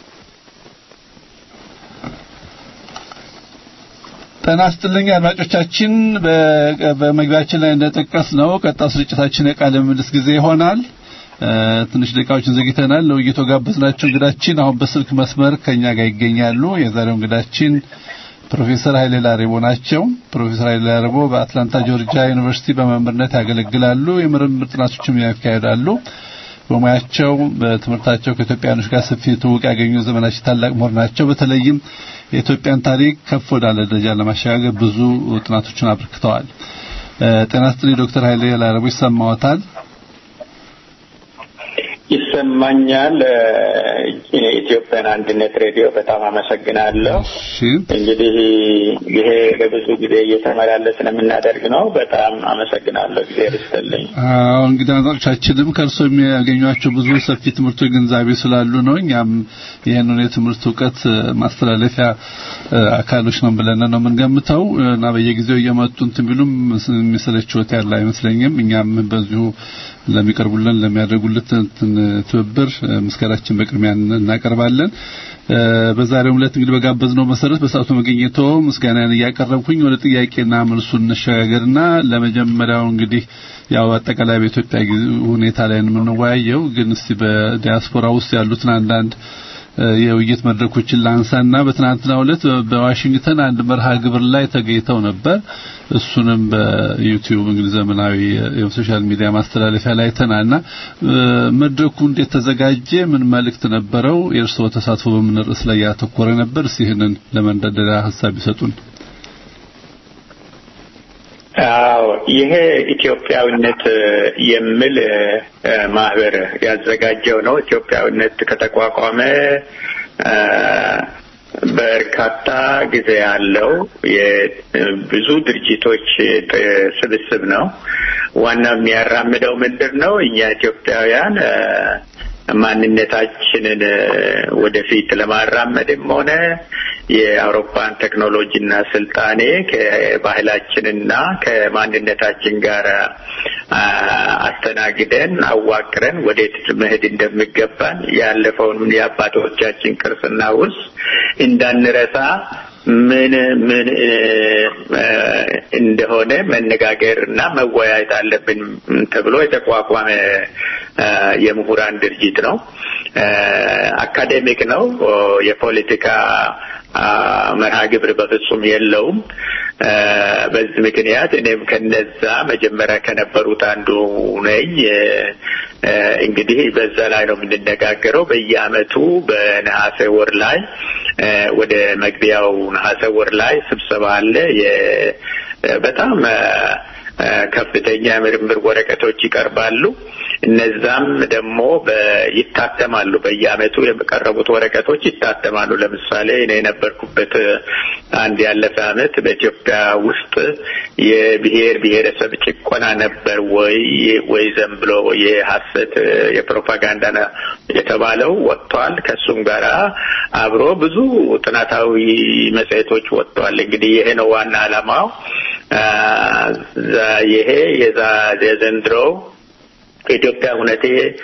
Speaker 6: ጤና ይስጥልኝ አድማጮቻችን፣ በ- በመግቢያችን ላይ እንደጠቀስ ነው ቀጣው ስርጭታችን የቃለ ምልልስ ጊዜ ይሆናል። እ፣ ትንሽ ደቂቃዎችን ዘግይተናል። ለውይይቱ ጋበዝናቸው እንግዳችን አሁን በስልክ መስመር ከኛ ጋር ይገኛሉ። የዛሬው እንግዳችን ፕሮፌሰር ኃይሌ ላሬቦ ናቸው። ፕሮፌሰር ኃይሌ ላሬቦ በአትላንታ ጆርጂያ ዩኒቨርሲቲ በመምህርነት ያገለግላሉ። የምርምር ጥናቶችም ያካሂዳሉ። በሙያቸው በትምህርታቸው ከኢትዮጵያኖች ጋር ሰፊ ትውውቅ ያገኙ ዘመናችን ታላቅ ምሁር ናቸው። በተለይም የኢትዮጵያን ታሪክ ከፍ ወዳለ ደረጃ ለማሸጋገር ብዙ ጥናቶችን አበርክተዋል። እ፣ ጤና ይስጥልኝ ዶክተር ኃይሌ ላሬቦ ይሰማዎታል?
Speaker 5: ይሰማኛል። የኢትዮጵያን አንድነት ሬዲዮ በጣም አመሰግናለሁ።
Speaker 6: እሺ
Speaker 5: እንግዲህ ይሄ ለብዙ ጊዜ እየተመላለስን የምናደርግ ነው። በጣም አመሰግናለሁ። ጊዜ ርስትልኝ።
Speaker 6: አዎ እንግዲህ አድማጮቻችንም ከእርሶ የሚያገኟቸው ብዙ ሰፊ ትምህርቶች ግንዛቤ ስላሉ ነው። እኛም ይህንን የትምህርት እውቀት እ፣ ማስተላለፊያ እ፣ አካሎች ነው ብለን ነው የምንገምተው እና በየጊዜው እየመጡ እንትን ቢሉም የሚሰለችዎት ያለ አይመስለኝም። እኛም በዚሁ ለሚቀርቡልን ለሚያደርጉልን እንትን ትብብር እ፣ ምስጋናችን በቅድሚያ እናቀርባለን። እ፣ በዛሬው ዕለት እንግዲህ በጋበዝነው መሰረት በሰዓቱ መገኘቶ ምስጋናን እያቀረብኩኝ ወደ ጥያቄና መልሱን እንሸጋገርና ለመጀመሪያው እንግዲህ ያው አጠቃላይ በኢትዮጵያ ጊዜ- ሁኔታ ላይ ነው የምንወያየው። ግን እስቲ በዲያስፖራ ውስጥ ያሉትን አንዳንድ እ፣ የውይይት መድረኮችን ላንሳና በትናንትናው ዕለት በዋሽንግተን አንድ መርሃ ግብር ላይ ተገኝተው ነበር። እሱንም በዩቲዩብ እንግዲህ ዘመናዊ የሶሻል ሚዲያ ማስተላለፊያ ላይ ተናና መድረኩ እንዴት ተዘጋጀ? ምን መልእክት ነበረው? የእርስዎ ተሳትፎ በምን ርዕስ ላይ ያተኮረ ነበር? እስኪ ይህንን ለመንደርደሪያ ሀሳብ ይሰጡን።
Speaker 5: አዎ ይሄ ኢትዮጵያዊነት የሚል እ፣ ማህበር ያዘጋጀው ነው። ኢትዮጵያዊነት ከተቋቋመ እ፣ በርካታ ጊዜ ያለው የብዙ ድርጅቶች ጥ- ስብስብ ነው። ዋናው የሚያራምደው ምንድን ነው? እኛ ኢትዮጵያውያን እ፣ ማንነታችንን እ፣ ወደፊት ለማራመድም ሆነ የአውሮፓን ቴክኖሎጂና ስልጣኔ ከባህላችንና ከማንነታችን ጋር አ፣ አስተናግደን አዋቅረን ወዴት መሄድ እንደሚገባን ያለፈውን የአባቶቻችን ቅርስና ውርስ እንዳንረሳ ምን ምን እ፣ እ፣ እንደሆነ መነጋገር እና መወያየት አለብን ተብሎ የተቋቋመ እ፣ የምሁራን ድርጅት ነው። እ፣ አካዴሚክ ነው። ኦ፣ የፖለቲካ አ፣ መርሃ ግብር በፍጹም የለውም። እ፣ በዚህ ምክንያት እኔም ከነዛ መጀመሪያ ከነበሩት አንዱ ነኝ። እ፣ እ፣ እንግዲህ በዛ ላይ ነው የምንነጋገረው። በየአመቱ በነሐሴ ወር ላይ እ፣ ወደ መግቢያው ነሐሴ ወር ላይ ስብሰባ አለ። የ- በጣም እ፣ እ፣ ከፍተኛ የምርምር ወረቀቶች ይቀርባሉ። እነዛም ደግሞ በ- ይታተማሉ። በየአመቱ የቀረቡት ወረቀቶች ይታተማሉ። ለምሳሌ እኔ የነበርኩበት እ፣ አንድ ያለፈ አመት በኢትዮጵያ ውስጥ የብሔር ብሔረሰብ ጭቆና ነበር ወይ ወይ ዘም ብሎ የሐሰት እ፣ የፕሮፓጋንዳ ነ- የተባለው ወጥቷል። ከሱም ጋራ አብሮ ብዙ ጥናታዊ መጽሔቶች ወጥተዋል። እንግዲህ ይሄ ነው ዋና ዓላማው። አ፣ ዛ- ይሄ የዛ የዘንድሮው የኢትዮጵያ ሁነቴ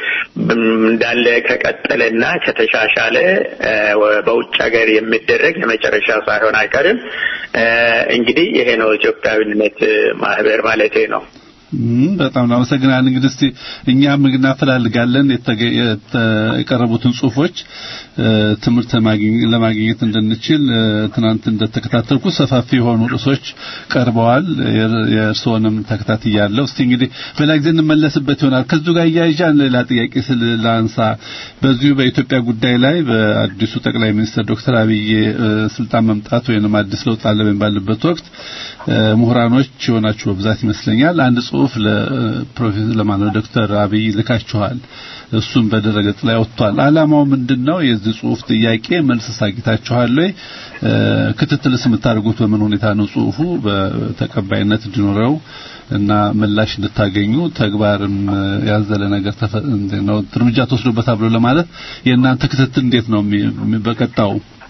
Speaker 5: እንዳለ ከቀጠለና ከተሻሻለ እ፣ በውጭ ሀገር የሚደረግ የመጨረሻ ሳይሆን አይቀርም። እ፣ እንግዲህ ይሄ ነው ኢትዮጵያዊነት ማህበር ማለቴ ነው።
Speaker 6: እም፣ በጣም እናመሰግናለን። እንግዲህ እስቲ እኛም እናፈላልጋለን የተ- የተ- የቀረቡትን ጽሁፎች እ፣ ትምህርት ማግኘ- ለማግኘት እንድንችል እ፣ ትናንት እንደተከታተልኩ ሰፋፊ የሆኑ ርዕሶች ቀርበዋል። የር- የእርስዎንም ተከታትያለሁ። እስቲ እንግዲህ በሌላ ጊዜ እንመለስበት ይሆናል። ከዚሁ ጋር እያይዣ ሌላ ጥያቄ ስል ላንሳ። በዚሁ በኢትዮጵያ ጉዳይ ላይ በአዲሱ ጠቅላይ ሚኒስትር ዶክተር አብይ እ፣ ስልጣን መምጣት ወይንም አዲስ ለውጥ አለ በሚባልበት ወቅት እ፣ ምሁራኖች የሆናችሁ በብዛት ይመስለኛል አንድ ጽሁፍ ለፕሮፌሰር ለማነው ዶክተር አብይ ልካችኋል። እሱም በድረገጽ ላይ ወጥቷል። ዓላማው ምንድነው? የዚህ ጽሁፍ ጥያቄ መልስ ሳግኝታችኋል ወይ? እ፣ ክትትልስ የምታደርጉት በምን ሁኔታ ነው? ጽሁፉ በተቀባይነት እንዲኖረው እና ምላሽ እንድታገኙ ተግባርም እ፣ ያዘለ ነገር ተፈ- እንዴት ነው እርምጃ ተወስዶበታል ብሎ ለማለት የእናንተ ክትትል እንዴት ነው የሚ- የሚ- በቀጣው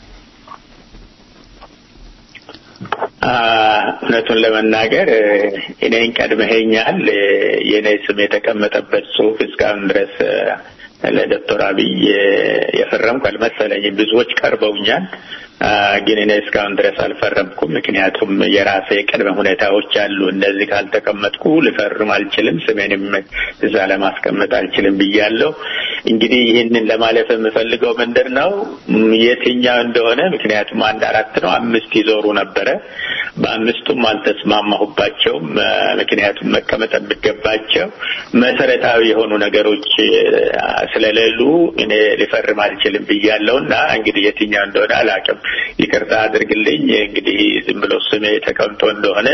Speaker 5: አ፣ እውነቱን ለመናገር እ፣ እኔን ቀድመኸኛል። እ፣ የእኔ ስም የተቀመጠበት ጽሁፍ እስካሁን ድረስ እ፣ ለዶክተር አብይ የፈረምኩ አልመሰለኝም። ብዙዎች ቀርበውኛል፣ ግን እኔ እስካሁን ድረስ አልፈረምኩም። ምክንያቱም የራሴ ቅድመ ሁኔታዎች አሉ። እነዚህ ካልተቀመጥኩ ልፈርም አልችልም፣ ስሜንም እዛ ለማስቀመጥ አልችልም ብያለሁ። እንግዲህ ይህንን ለማለፍ የምፈልገው ምንድን ነው የትኛው እንደሆነ ምክንያቱም አንድ አራት ነው አምስት ይዞሩ ነበረ። በአምስቱም አልተስማማሁባቸውም። ምክንያቱም መቀመጥ የሚገባቸው መሰረታዊ የሆኑ ነገሮች ስለሌሉ እኔ ሊፈርም አልችልም ብያለሁ እና እንግዲህ የትኛው እንደሆነ አላውቅም። ይቅርታ አድርግልኝ። እንግዲህ ዝም ብሎ ስሜ ተቀምጦ እንደሆነ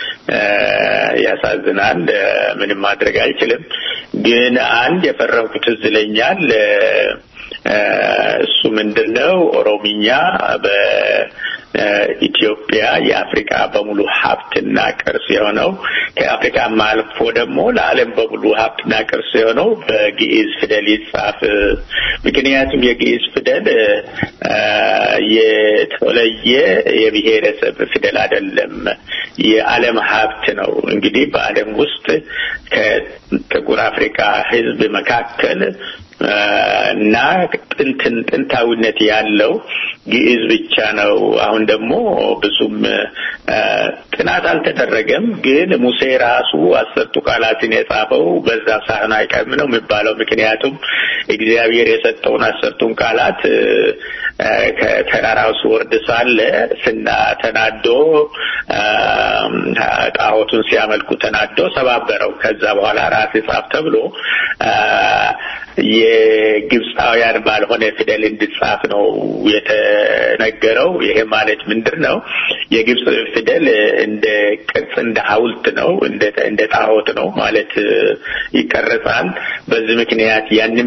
Speaker 5: ያሳዝናል። ምንም ማድረግ አልችልም። ግን አንድ የፈረምኩት ትዝ ይለኛል። እሱ ምንድን ነው ኦሮምኛ በኢትዮጵያ የአፍሪካ በሙሉ ሀብትና ቅርስ የሆነው ከአፍሪካም አልፎ ደግሞ ለዓለም በሙሉ ሀብትና ቅርስ የሆነው በግዕዝ ፊደል ይጻፍ። ምክንያቱም የግዕዝ ፊደል የተለየ የብሔረሰብ ፊደል አይደለም፣ የዓለም ሀብት ነው። እንግዲህ በዓለም ውስጥ ከጥቁር አፍሪካ ሕዝብ መካከል እና ጥንትን ጥንታዊነት ያለው ግዕዝ ብቻ ነው። አሁን ደግሞ ብዙም ጥናት አልተደረገም፣ ግን ሙሴ ራሱ አስርቱ ቃላትን የጻፈው በዛ ሳህን አይቀርም ነው የሚባለው። ምክንያቱም እግዚአብሔር የሰጠውን አስርቱን ቃላት ከተራራው ሲወርድ ሳለ ስና ተናዶ ጣዖቱን ሲያመልኩ ተናዶ ሰባበረው። ከዛ በኋላ ራስ ጻፍ ተብሎ የግብፃውያን ባልሆነ ፊደል እንድጻፍ ነው የተነገረው። ይሄ ማለት ምንድን ነው? የግብፅ ፊደል እንደ ቅርጽ እንደ ሐውልት ነው፣ እንደ ጣዖት ነው ማለት ይቀረጻል። በዚህ ምክንያት ያንን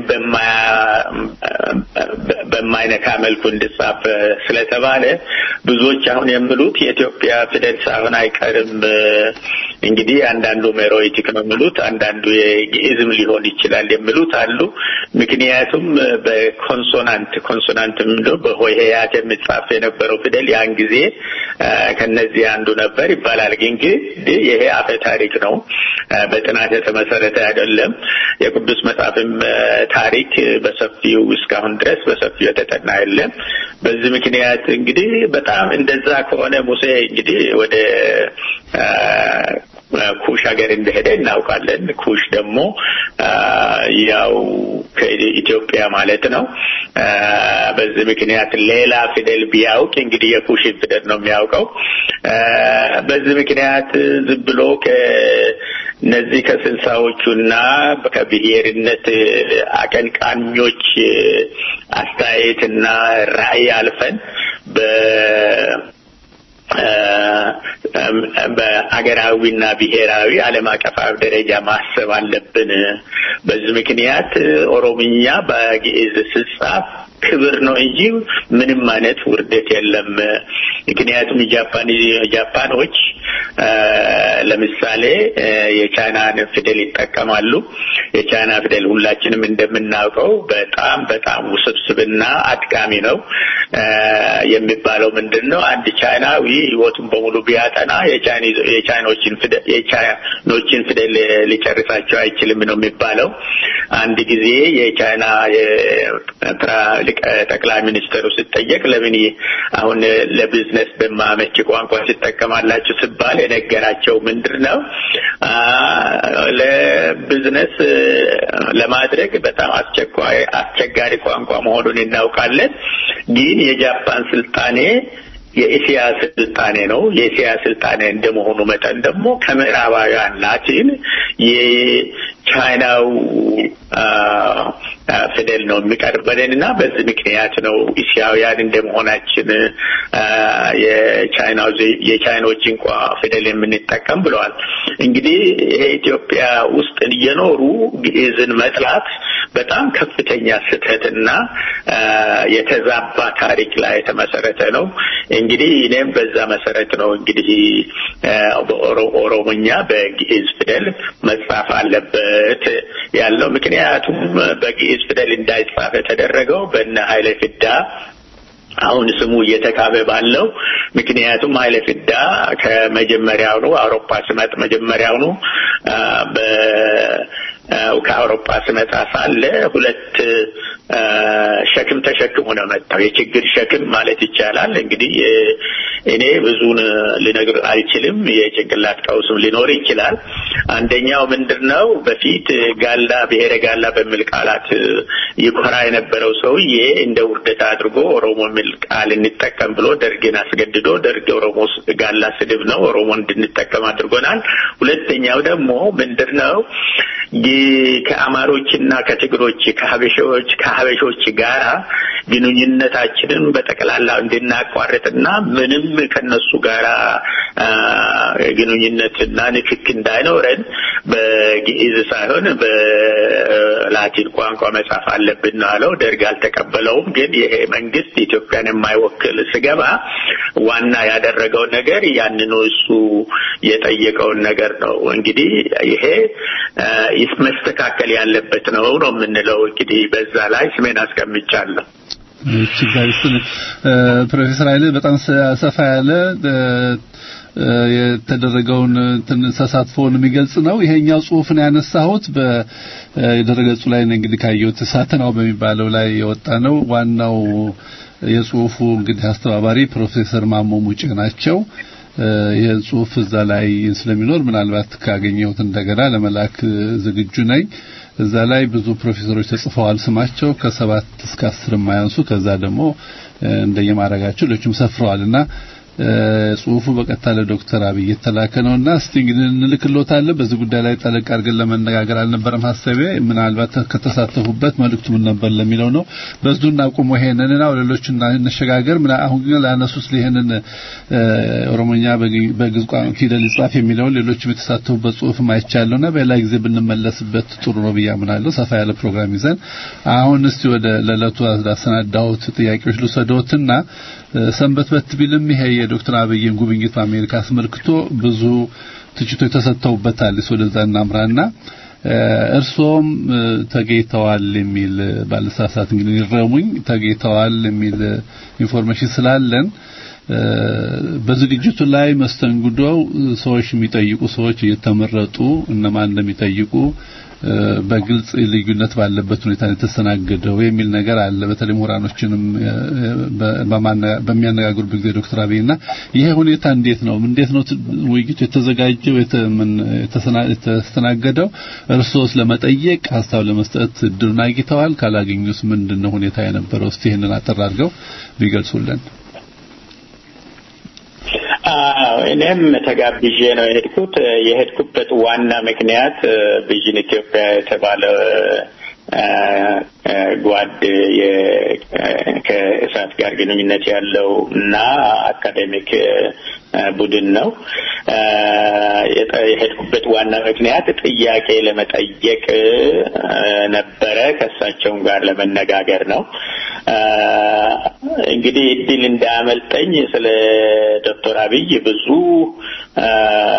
Speaker 5: በማይነካ መልኩ እንድጻፍ ስለተባለ ብዙዎች አሁን የሚሉት የኢትዮጵያ ፊደል ሳይሆን አይቀርም። እንግዲህ አንዳንዱ ሜሮይቲክ ነው የሚሉት፣ አንዳንዱ የግዕዝም ሊሆን ይችላል የሚሉት አሉ። ምክንያቱም በኮንሶናንት ኮንሶናንት ምንድነው በሆሄያት የሚጻፍ የነበረው ፊደል ያን ጊዜ ከነዚህ አንዱ ነበር ይባላል። ግን ግን ይሄ አፈ ታሪክ ነው፣ በጥናት የተመሰረተ አይደለም። የቅዱስ መጽሐፍም ታሪክ በሰፊው እስካሁን ድረስ በሰፊው የተጠና የለም። በዚህ ምክንያት እንግዲህ በጣም እንደዛ ከሆነ ሙሴ እንግዲህ ወደ ኩሽ ሀገር እንደሄደ እናውቃለን። ኩሽ ደግሞ ያው ከኢትዮጵያ ማለት ነው። በዚህ ምክንያት ሌላ ፊደል ቢያውቅ እንግዲህ የኩሽን ፊደል ነው የሚያውቀው። በዚህ ምክንያት ዝም ብሎ ከነዚህ ከስልሳዎቹና ከብሔርነት አቀንቃኞች አስተያየትና ራዕይ አልፈን በ በአገራዊና ብሔራዊ ዓለም አቀፋዊ ደረጃ ማሰብ አለብን። በዚህ ምክንያት ኦሮምኛ በግዕዝ ስጻፍ ክብር ነው እንጂ ምንም አይነት ውርደት የለም። ምክንያቱም ጃፓን ጃፓኖች ለምሳሌ የቻይናን ፊደል ይጠቀማሉ። የቻይና ፊደል ሁላችንም እንደምናውቀው በጣም በጣም ውስብስብና አድካሚ ነው። የሚባለው ምንድን ነው? አንድ ቻይናዊ ሕይወቱን በሙሉ ቢያጠና የቻይኖችን ፊደል የቻይኖችን ፊደል ሊጨርሳቸው አይችልም ነው የሚባለው። አንድ ጊዜ የቻይና ጠቅላይ ሚኒስትሩ ሲጠየቅ ለምን አሁን ለቢዝነስ በማመች ቋንቋ ሲጠቀማላችሁ ሲባል የነገራቸው ምንድን ነው ለቢዝነስ ለማድረግ በጣም አስቸኳይ አስቸጋሪ ቋንቋ መሆኑን እናውቃለን። ግን የጃፓን ስልጣኔ የኤስያ ስልጣኔ ነው። የኤስያ ስልጣኔ እንደመሆኑ መጠን ደግሞ ከምዕራባውያን ላቲን የቻይናው ፊደል ነው የሚቀርበልን እና በዚህ ምክንያት ነው እስያውያን እንደመሆናችን የቻይናው የቻይኖች እንኳ ፊደል የምንጠቀም ብለዋል። እንግዲህ ይሄ ኢትዮጵያ ውስጥ እየኖሩ ግዕዝን መጥላት በጣም ከፍተኛ ስህተትና የተዛባ ታሪክ ላይ የተመሰረተ ነው። እንግዲህ እኔም በዛ መሰረት ነው እንግዲህ በኦሮሞኛ በግዕዝ ፊደል መጻፍ አለበት ያለው። ምክንያቱም በግዕዝ ፊደል እንዳይጻፍ የተደረገው በነ ኃይለ ፊዳ አሁን ስሙ እየተካበ ባለው ምክንያቱም ኃይለ ፊዳ ከመጀመሪያውኑ አውሮፓ ስመጥ መጀመሪያውኑ ያው ከአውሮፓ ስመጣ ሳለ ሁለት አ፣ ሸክም ተሸክሞ ነው መጣው። የችግር ሸክም ማለት ይቻላል። እንግዲህ እ፣ እኔ ብዙን ልነግር አልችልም። የጭንቅላት ቀውስም ሊኖር ይችላል። አንደኛው ምንድን ነው በፊት ጋላ ብሔረ ጋላ በሚል ቃላት እ፣ ይኮራ የነበረው ሰውዬ እንደ ውርደት አድርጎ ኦሮሞ የሚል ቃል እንጠቀም ብሎ ደርግን አስገድዶ ደርግ ኦሮሞ ስ- ጋላ ስድብ ነው ኦሮሞ እንድንጠቀም አድርጎናል። ሁለተኛው ደግሞ ምንድን ነው ግ- ከአማሮችና ከትግሮች ከሀበሾች ከሀበሾች ጋራ ግንኙነታችንን በጠቅላላ እንድናቋርጥና ምንም ከነሱ ጋራ አ፣ ግንኙነትና ንክክ እንዳይኖረን በግዕዝ ሳይሆን በላቲን ቋንቋ መጻፍ አለብን ነው አለው። ደርግ አልተቀበለውም። ግን ይሄ መንግስት ኢትዮጵያን የማይወክል ስገባ ዋና ያደረገው ነገር ያንኑ እሱ የጠየቀውን ነገር ነው። እንግዲህ ይሄ አ፣ ይስ- መስተካከል ያለበት ነው ነው የምንለው። እንግዲህ በዛ ላይ ስሜን አስቀምጫለሁ።
Speaker 6: ችግር ፕሮፌሰር ኃይለ በጣም ሰ- ሰፋ ያለ እ፣ እ፣ የተደረገውን እንትን ተሳትፎውን የሚገልጽ ነው። ይሄኛው ጽሁፍን ያነሳሁት በድረገጹ ላይ ነው እንግዲህ ካየሁት ሳተናው በሚባለው ላይ የወጣ ነው። ዋናው የጽሁፉ እንግዲህ አስተባባሪ ፕሮፌሰር ማሞ ሙጬ ናቸው። እ፣ ይህን ጽሁፍ እዛ ላይ ስለሚኖር ምናልባት ካገኘሁት እንደገና ለመላክ ዝግጁ ነኝ። እዛ ላይ ብዙ ፕሮፌሰሮች ተጽፈዋል ስማቸው ከሰባት እስከ አስር የማያንሱ ከዛ ደግሞ እ፣ እንደየማረጋቸው ሌሎችም ሰፍረዋልና እ፣ ጽሁፉ በቀጥታ ለዶክተር አብይ የተላከ ነውና እስቲ እንግዲህ እንልክሎታለን። በዚህ ጉዳይ ላይ ጠለቅ አድርገን ለመነጋገር አልነበረም ሀሳቤ። ምናልባት ከተሳተፉበት መልእክቱ ምን ነበር ለሚለው ነው። በዙ እናቁሙ ይሄንንና ሌሎች እንሸጋገር። ምና አሁን ግን ላነሱት ይሄንን እ፣ ኦሮሞኛ በግ- በግዕዝ ቋንቋ ፊደል ይጻፍ የሚለውን ሌሎችም የተሳተፉበት ጽሁፍም አይቻለሁና በሌላ ጊዜ ብንመለስበት ጥሩ ነው ብዬ አምናለሁ። ሰፋ ያለ ፕሮግራም ይዘን አሁን እስቲ ወደ ለዕለቱ አሰናዳሁት ጥያቄዎች ልውሰዶትና እ፣ ሰንበት በት ቢልም ይሄ የዶክተር አብይን ጉብኝት በአሜሪካ አስመልክቶ ብዙ ትችቶች ተሰጥተውበታል። እስ ወደዛ እናምራና እ፣ እርሶም እ፣ ተገኝተዋል የሚል ባለሳሳት እንግዲህ ይረሙኝ ተገኝተዋል የሚል ኢንፎርሜሽን ስላለን እ፣ በዝግጅቱ ላይ መስተንግዶው ሰዎች የሚጠይቁ ሰዎች እየተመረጡ እነማን እንደሚጠይቁ እ፣ በግልጽ ልዩነት ባለበት ሁኔታ ነው የተስተናገደው የሚል ነገር አለ። በተለይ ምሁራኖችንም እ፣ በ- በማነ- በሚያነጋግሩበት ጊዜ ዶክተር አብይና ይሄ ሁኔታ እንዴት ነው እንዴት ነው ት- ውይይቱ የተዘጋጀው የተ- ምን- የተሰና- የተስተናገደው? እርሶስ ለመጠየቅ ሀሳብ ለመስጠት እድሉን አግኝተዋል? ካላገኙስ ምንድን ነው ሁኔታ የነበረው? እስቲ ይሄንን አጠር አድርገው ቢገልጹልን።
Speaker 5: አዎ እኔም ተጋብዤ ነው የሄድኩት። የሄድኩበት ዋና ምክንያት ቪዥን ኢትዮጵያ የተባለ አ፣ አ፣ ጓድ የ- ከእሳት ጋር ግንኙነት ያለው እና አካዴሚክ አ፣ ቡድን ነው። አ፣ የጠ- የሄድኩበት ዋና ምክንያት ጥያቄ ለመጠየቅ አ፣ ነበረ። ከእሳቸውም ጋር ለመነጋገር ነው። አ፣ እንግዲህ እድል እንዳያመልጠኝ ስለ ዶክተር አብይ ብዙ አ፣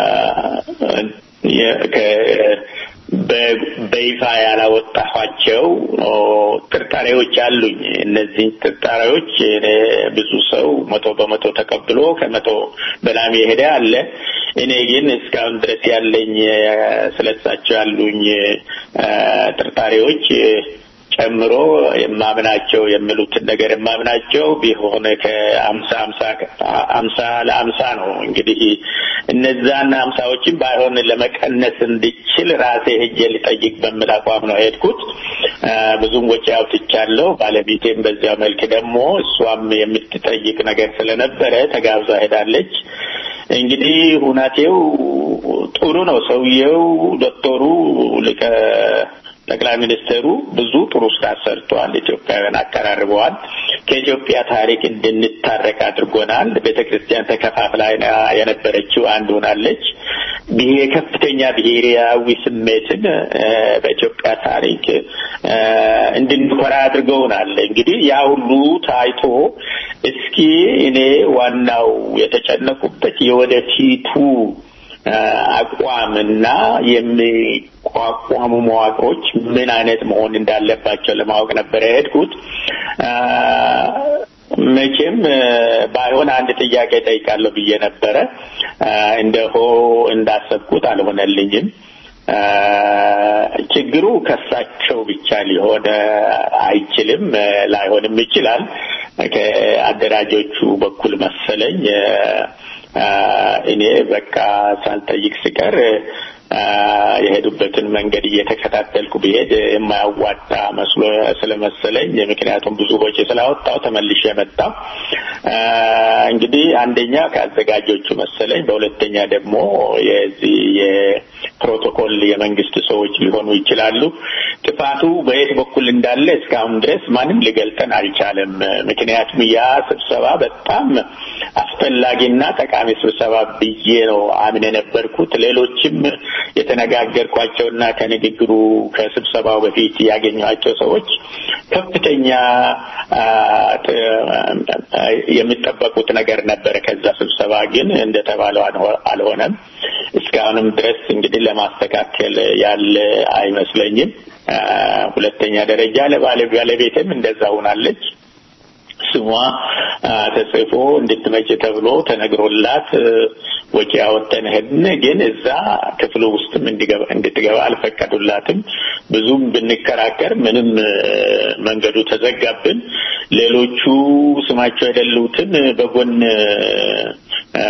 Speaker 5: የ- ከ- በ- በይፋ ያላወጣኋቸው ኦ፣ ጥርጣሬዎች አሉኝ። እነዚህን ጥርጣሬዎች እኔ ብዙ ሰው መቶ በመቶ ተቀብሎ ከመቶ በላም የሄደ አለ። እኔ ግን እስካሁን ድረስ ያለኝ እ፣ ስለሳቸው ያሉኝ እ፣ ጥርጣሬዎች እ፣ ጨምሮ የማምናቸው የሚሉትን ነገር የማምናቸው ቢሆን ከአምሳ አምሳ አምሳ ለአምሳ ነው። እንግዲህ እነዛን አምሳዎችን ባይሆን ለመቀነስ እንድችል ራሴ ሄጄ ልጠይቅ በሚል አቋም ነው የሄድኩት። አ፣ ብዙም ወጪ አውጥቻለሁ። ባለቤቴም በዚያ መልክ ደግሞ እሷም የምትጠይቅ ነገር ስለነበረ ተጋብዛ ሄዳለች። እንግዲህ ሁናቴው ጥሩ ነው። ሰውየው ዶክተሩ ሊቀ ጠቅላይ ሚኒስትሩ ብዙ ጥሩ ስራ ሰርተዋል። ኢትዮጵያውያን አቀራርበዋል። ከኢትዮጵያ ታሪክ እንድንታረቅ አድርጎናል። ቤተ ክርስቲያን ተከፋፍላ የነበረችው አንድ ሆናለች። ይሄ ከፍተኛ ብሔራዊ ስሜትን እ፣ በኢትዮጵያ ታሪክ እ፣ እንድንኮራ አድርገውናል። እንግዲህ ያ ሁሉ ታይቶ እስኪ እኔ ዋናው የተጨነቁበት የወደፊቱ አቋምና የሚቋቋሙ መዋቅሮች ምን አይነት መሆን እንዳለባቸው ለማወቅ ነበረ የሄድኩት። አ፣ መቼም እ፣ ባይሆን አንድ ጥያቄ ጠይቃለሁ ብዬ ነበረ። አ፣ እንደሆ እንዳሰብኩት አልሆነልኝም። አ፣ ችግሩ ከሳቸው ብቻ ሊሆን አይችልም፣ ላይሆንም ይችላል። ከአደራጆቹ በኩል መሰለኝ አ፣ እኔ በቃ ሳልጠይቅ ስቀር አ፣ የሄዱበትን መንገድ እየተከታተልኩ ብሄድ የማያዋጣ መስሎ ስለመሰለኝ ምክንያቱም ብዙ ወጪ ስላወጣው ተመልሼ መጣሁ። አ፣ እንግዲህ አንደኛ ከአዘጋጆቹ መሰለኝ፣ በሁለተኛ ደግሞ የዚህ የፕሮቶኮል የመንግስት ሰዎች ሊሆኑ ይችላሉ። ጥፋቱ በየት በኩል እንዳለ እስካሁን ድረስ ማንም ሊገልጠን አልቻለም። ምክንያቱም ያ ስብሰባ በጣም አስፈላጊና ጠቃሚ ስብሰባ ብዬ ነው አምን የነበርኩት። ሌሎችም የተነጋገርኳቸውና ከንግግሩ ከስብሰባው በፊት ያገኟቸው ሰዎች ከፍተኛ አ፣ ጥ- አ፣ የሚጠበቁት ነገር ነበረ ከዛ ስብሰባ ግን እንደተባለው አልሆ- አልሆነም። እስካሁንም ድረስ እንግዲህ ለማስተካከል ያለ አይመስለኝም። አ፣ ሁለተኛ ደረጃ ለባለ ባለቤትም እንደዛ ሆናለች። ስሟ አ፣ ተጽፎ እንድትመጭ ተብሎ ተነግሮላት እ፣ ወጪ ያወጣን ሄድን። ግን እዛ ክፍሉ ውስጥም እንዲገባ እንድትገባ አልፈቀዱላትም። ብዙም ብንከራከር ምንም እ፣ መንገዱ ተዘጋብን። ሌሎቹ ስማቸው የሌሉትን በጎን እ፣ እ፣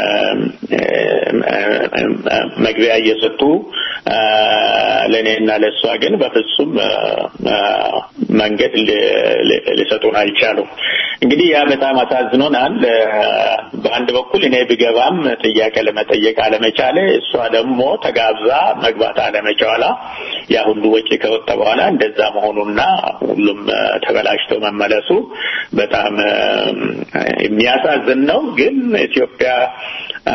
Speaker 5: እ፣ መግቢያ እየሰጡ አ፣ ለእኔና ለእሷ ግን በፍጹም አ፣ አ፣ መንገድ ሊ- ሊ- ሊሰጡን አልቻሉም። እንግዲህ ያ በጣም አሳዝኖናል። አ፣ በአንድ በኩል እኔ ብገባም ጥያቄ ለመጠየቅ አለመቻለ፣ እሷ ደግሞ ተጋብዛ መግባት አለመቻሏ ያ ሁሉ ወጪ ከወጣ በኋላ እንደዛ መሆኑና ሁሉም አ፣ ተበላሽቶ መመለሱ በጣም አ፣ የሚያሳዝን ነው። ግን ኢትዮጵያ አ፣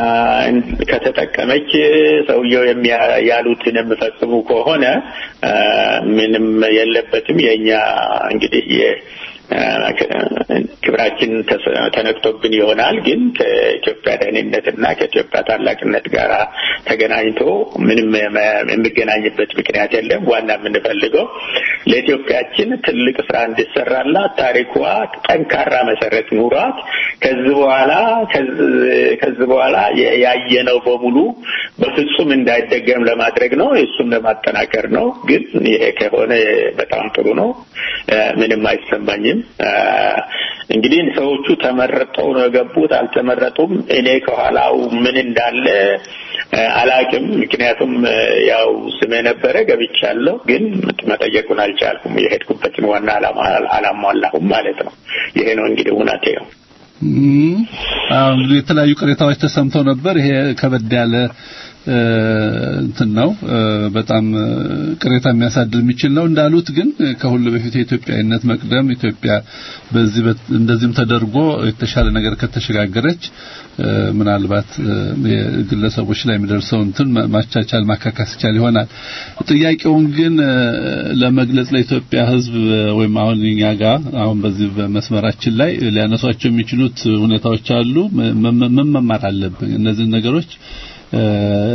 Speaker 5: ከተጠቀመች ሰውየው የሚያ- ያሉትን የሚፈጽሙ ከሆነ አ፣ ምንም የለበትም። የእኛ እንግዲህ የ- አ፣ ከ- ክብራችን ተስ- ተነክቶብን ይሆናል። ግን ከኢትዮጵያ ደህንነትና ከኢትዮጵያ ታላቅነት ጋር ተገናኝቶ ምንም የመ- የሚገናኝበት ምክንያት የለም። ዋና የምንፈልገው ለኢትዮጵያችን ትልቅ ስራ እንዲሰራላት ታሪኳ ጠንካራ መሰረት ኑሯት ከዚህ በኋላ ከዚህ- ከዚህ በኋላ የ- ያየነው በሙሉ በፍጹም እንዳይደገም ለማድረግ ነው። እሱም ለማጠናከር ነው። ግን ይሄ ከሆነ በጣም ጥሩ ነው። እ፣ ምንም አይሰማኝም። እ፣ እንግዲህ ሰዎቹ ተመረጠው ነው የገቡት አልተመረጡም። እኔ ከኋላው ምን እንዳለ እ፣ አላቅም። ምክንያቱም እ፣ ያው ስሜ ነበረ ገብቻለሁ፣ ግን መጠየቁን አልቻልኩም። የሄድኩበትን ዋና ዓላማ አላሟላሁም ማለት ነው። ይሄ ነው እንግዲህ እውነቴ ነው።
Speaker 6: እም፣ አዎ እንግዲህ የተለያዩ ቅሬታዎች ተሰምተው ነበር። ይሄ ከበድ ያለ እ፣ እንትን ነው እ፣ በጣም እ፣ ቅሬታ የሚያሳድር የሚችል ነው። እንዳሉት ግን እ፣ ከሁሉ በፊት የኢትዮጵያዊነት መቅደም ኢትዮጵያ በዚህ በት- እንደዚህም ተደርጎ የተሻለ ነገር ከተሸጋገረች እ፣ ምናልባት እ፣ የግለሰቦች ላይ የሚደርሰው እንትን ማ- ማቻቻል ማካካስ ይቻል ይሆናል። ጥያቄውን ግን እ፣ ለመግለጽ ለኢትዮጵያ ሕዝብ እ፣ ወይም አሁን እኛ ጋር አሁን በዚህ በመስመራችን ላይ ሊያነሷቸው የሚችሉት ሁኔታዎች አሉ። ም- ም- ምን መማር አለብን? እነዚህ ነገሮች እ፣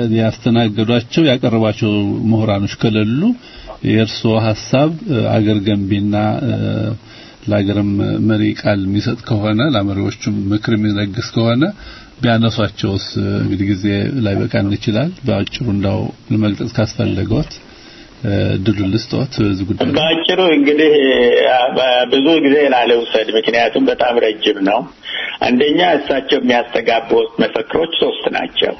Speaker 6: ያስተናገዷቸው ያቀረቧቸው ምሁራኖች ከሌሉ የእርስዎ ሀሳብ እ፣ አገር ገንቢና እ፣ ለሀገርም መሪ ቃል የሚሰጥ ከሆነ ለመሪዎቹም ምክር የሚለግስ ከሆነ ቢያነሷቸውስ እ፣ እንግዲህ ጊዜ ላይ በቃን ይችላል። በአጭሩ እንዳው ለመግለጽ ካስፈለገዎት እ፣ ድሉን ልስጥዎት በዚህ ጉዳይ ላይ።
Speaker 5: በአጭሩ እንግዲህ አ- ብዙ ጊዜ ላለውሰድ፣ ምክንያቱም በጣም ረጅም ነው። አንደኛ እሳቸው የሚያስተጋቡት መፈክሮች ሶስት ናቸው።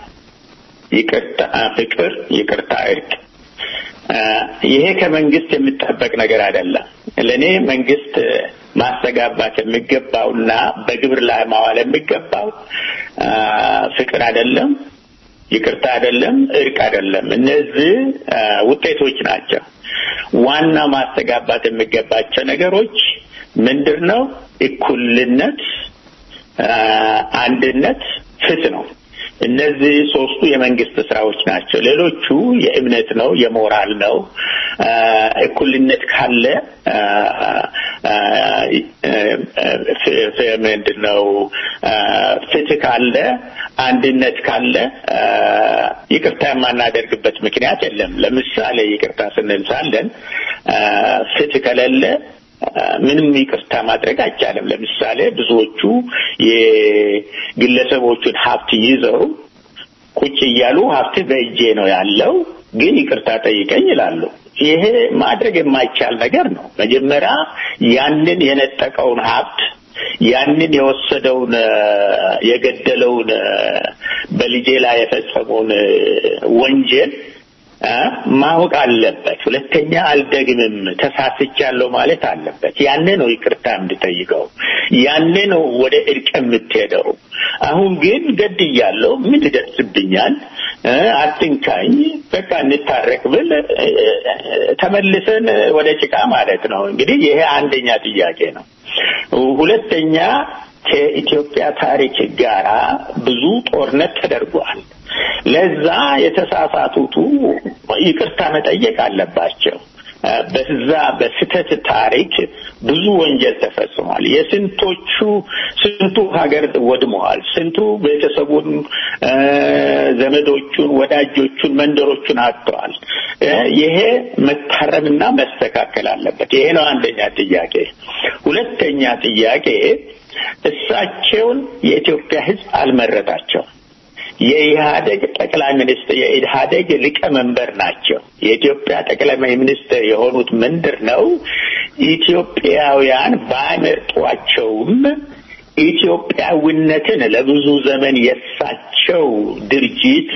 Speaker 5: ይቅርታ፣ ፍቅር፣ ይቅርታ፣ እርቅ። አ፣ ይሄ ከመንግስት የሚጠበቅ ነገር አይደለም። ለእኔ መንግስት ማስተጋባት የሚገባውና በግብር ላይ ማዋል የሚገባው አ፣ ፍቅር አይደለም፣ ይቅርታ አይደለም፣ እርቅ አይደለም። እነዚህ አ፣ ውጤቶች ናቸው። ዋና ማስተጋባት የሚገባቸው ነገሮች ምንድን ነው? እኩልነት፣ አ፣ አንድነት፣ ፍትህ ነው። እነዚህ ሶስቱ የመንግስት ስራዎች ናቸው። ሌሎቹ የእምነት ነው፣ የሞራል ነው። አ፣ እኩልነት ካለ አ፣ አ፣ ፍ- ፍ- ምንድን ነው አ፣ ፍትህ ካለ አንድነት ካለ አ፣ ይቅርታ የማናደርግበት ምክንያት የለም። ለምሳሌ ይቅርታ ስንል ሳለን አ፣ ፍትህ ከሌለ አ፣ ምንም ይቅርታ ማድረግ አይቻልም። ለምሳሌ ብዙዎቹ የግለሰቦቹን ሀብት ይዘው ቁጭ እያሉ ሀብት በእጄ ነው ያለው ግን ይቅርታ ጠይቀኝ ይላሉ። ይሄ ማድረግ የማይቻል ነገር ነው። መጀመሪያ ያንን የነጠቀውን ሀብት ያንን የወሰደውን የገደለውን በልጄ ላይ የፈጸመውን ወንጀል ማወቅ አለበት። ሁለተኛ አልደግምም፣ ተሳስቻለሁ ማለት አለበት። ያኔ ነው ይቅርታ የምትጠይቀው፣ ያኔ ነው ወደ እርቅ የምትሄደው። አሁን ግን ገድያለሁ፣ ምን ይደርስብኛል? አትንካኝ፣ በቃ እንታረቅ ብል ተመልሰን ወደ ጭቃ ማለት ነው። እንግዲህ ይሄ አንደኛ ጥያቄ ነው። ሁለተኛ ከኢትዮጵያ ታሪክ ጋራ ብዙ ጦርነት ተደርጓል። ለዛ የተሳሳቱቱ ይቅርታ መጠየቅ አለባቸው። በዛ በስህተት ታሪክ ብዙ ወንጀል ተፈጽሟል። የስንቶቹ ስንቱ ሀገር ወድመዋል። ስንቱ ቤተሰቡን፣ ዘመዶቹን፣ ወዳጆቹን፣ መንደሮቹን አጥተዋል። ይሄ መታረምና መስተካከል አለበት። ይሄ ነው አንደኛ ጥያቄ። ሁለተኛ ጥያቄ እሳቸውን የኢትዮጵያ ሕዝብ አልመረጣቸውም። የኢህአደግ ጠቅላይ ሚኒስትር የኢህአደግ ሊቀመንበር ናቸው። የኢትዮጵያ ጠቅላይ ሚኒስትር የሆኑት ምንድር ነው? ኢትዮጵያውያን ባይመርጧቸውም ኢትዮጵያዊነትን ለብዙ ዘመን የሳቸው ድርጅት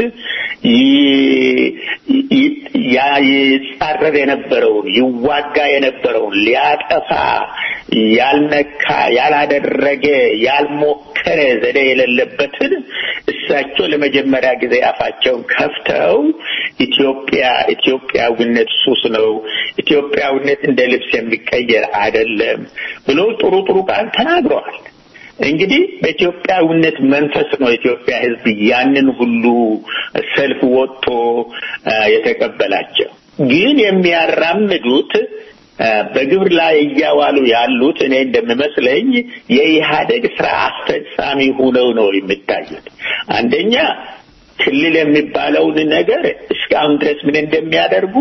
Speaker 5: ይጻረር የነበረውን ይዋጋ የነበረውን ሊያጠፋ ያልነካ ያላደረገ ያልሞከረ ዘዴ የሌለበትን እሳቸው ለመጀመሪያ ጊዜ አፋቸውን ከፍተው ኢትዮጵያ ኢትዮጵያዊነት ሱስ ነው፣ ኢትዮጵያዊነት እንደ ልብስ የሚቀየር አይደለም ብሎ ጥሩ ጥሩ ቃል ተናግረዋል። እንግዲህ በኢትዮጵያዊነት መንፈስ ነው የኢትዮጵያ ሕዝብ ያንን ሁሉ ሰልፍ ወጥቶ የተቀበላቸው። ግን የሚያራምዱት በግብር ላይ እያዋሉ ያሉት እኔ እንደሚመስለኝ የኢህአደግ ስራ አስፈጻሚ ሆነው ነው የሚታዩት። አንደኛ ክልል የሚባለውን ነገር እስካሁን ድረስ ምን እንደሚያደርጉ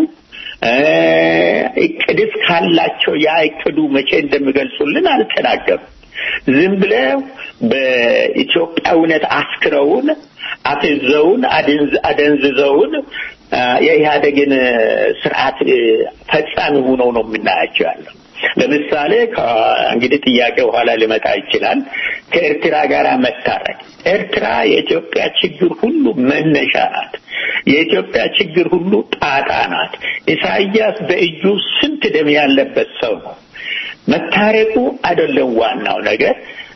Speaker 5: እቅድስ ካላቸው ያ እቅዱ መቼ እንደሚገልጹልን አልተናገሩም። ዝም ብለው በኢትዮጵያዊነት አስክረውን አፍዘውን አደንዝዘውን የኢህአደግን ስርዓት ፈጻሚ ሆነው ነው የምናያቸው ያለው። ለምሳሌ እንግዲህ ጥያቄ በኋላ ሊመጣ ይችላል። ከኤርትራ ጋር መታረቅ። ኤርትራ የኢትዮጵያ ችግር ሁሉ መነሻ ናት። የኢትዮጵያ ችግር ሁሉ ጣጣ ናት። ኢሳያስ በእጁ ስንት ደም ያለበት ሰው ነው። መታረቁ አይደለም ዋናው ነገር።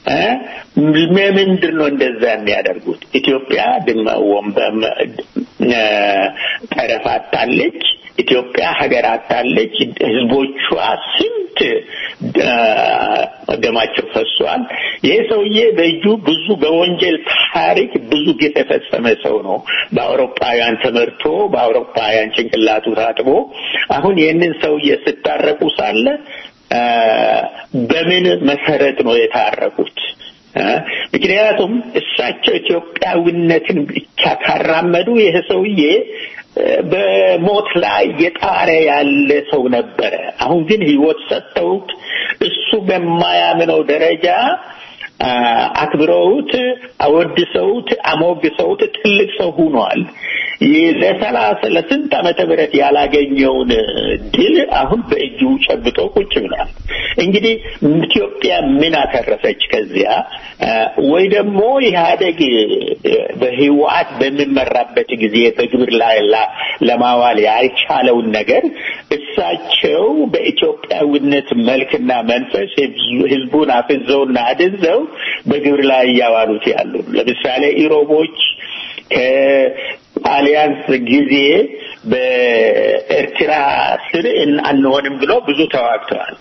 Speaker 5: ምንድን ነው እንደዛ የሚያደርጉት? ኢትዮጵያ ጠረፍ አጣለች። ኢትዮጵያ ሀገር አጣለች። ህዝቦቿ ስንት ደማቸው ፈሷል። ይህ ሰውዬ በእጁ ብዙ በወንጀል ታሪክ ብዙ ግፍ የፈጸመ ሰው ነው። በአውሮፓውያን ተመርቶ በአውሮፓውያን ጭንቅላቱ ታጥቦ አሁን ይህንን ሰውዬ ስታረቁ ሳለ በምን መሰረት ነው የታረቁት? ምክንያቱም እሳቸው ኢትዮጵያዊነትን ብቻ ካራመዱ ይህ ሰውዬ በሞት ላይ የጣረ ያለ ሰው ነበረ። አሁን ግን ህይወት ሰጥተውት እሱ በማያምነው ደረጃ አክብረውት፣ አወድሰውት፣ አሞግሰውት ትልቅ ሰው ሆኗል። ለሰላሳ ለስንት ዓመተ ምህረት ያላገኘውን ድል አሁን በእጁ ጨብጦ ቁጭ ብሏል። እንግዲህ ኢትዮጵያ ምን አተረፈች ከዚያ? ወይ ደግሞ ኢህአደግ በህወሓት በሚመራበት ጊዜ በግብር ላይ ለማዋል ያልቻለውን ነገር እሳቸው በኢትዮጵያዊነት መልክና መንፈስ ህዝቡን አፍዘውና አድዘው በግብር ላይ እያዋሉት ያሉ ለምሳሌ ኢሮቦች ከአሊያንስ ጊዜ በኤርትራ ስር አንሆንም ብለው ብዙ ተዋግተዋል።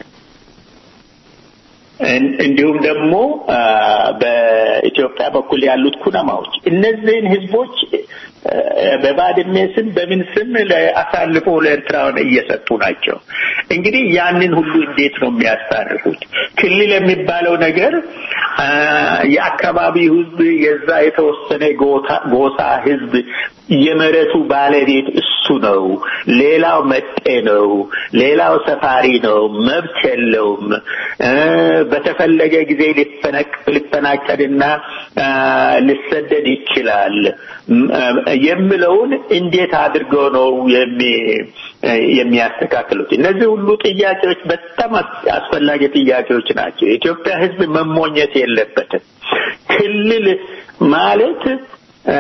Speaker 5: እንዲሁም ደግሞ በኢትዮጵያ በኩል ያሉት ኩናማዎች እነዚህን ህዝቦች በባድሜ ስም በምን ስም አሳልፎ ለኤርትራውን እየሰጡ ናቸው። እንግዲህ ያንን ሁሉ እንዴት ነው የሚያስታርቁት? ክልል የሚባለው ነገር የአካባቢ ህዝብ የዛ የተወሰነ ጎሳ ህዝብ የመሬቱ ባለቤት እሱ ነው፣ ሌላው መጤ ነው፣ ሌላው ሰፋሪ ነው፣ መብት የለውም፣ እ በተፈለገ ጊዜ ሊፈነቅ- ሊፈናቀልና አ፣ ሊሰደድ ይችላል ም- አ፣ የሚለውን እንዴት አድርገው ነው የሚ- የሚያስተካክሉት? እነዚህ ሁሉ ጥያቄዎች በጣም አስ- አስፈላጊ ጥያቄዎች ናቸው። የኢትዮጵያ ሕዝብ መሞኘት የለበትም። ክልል ማለት አ፣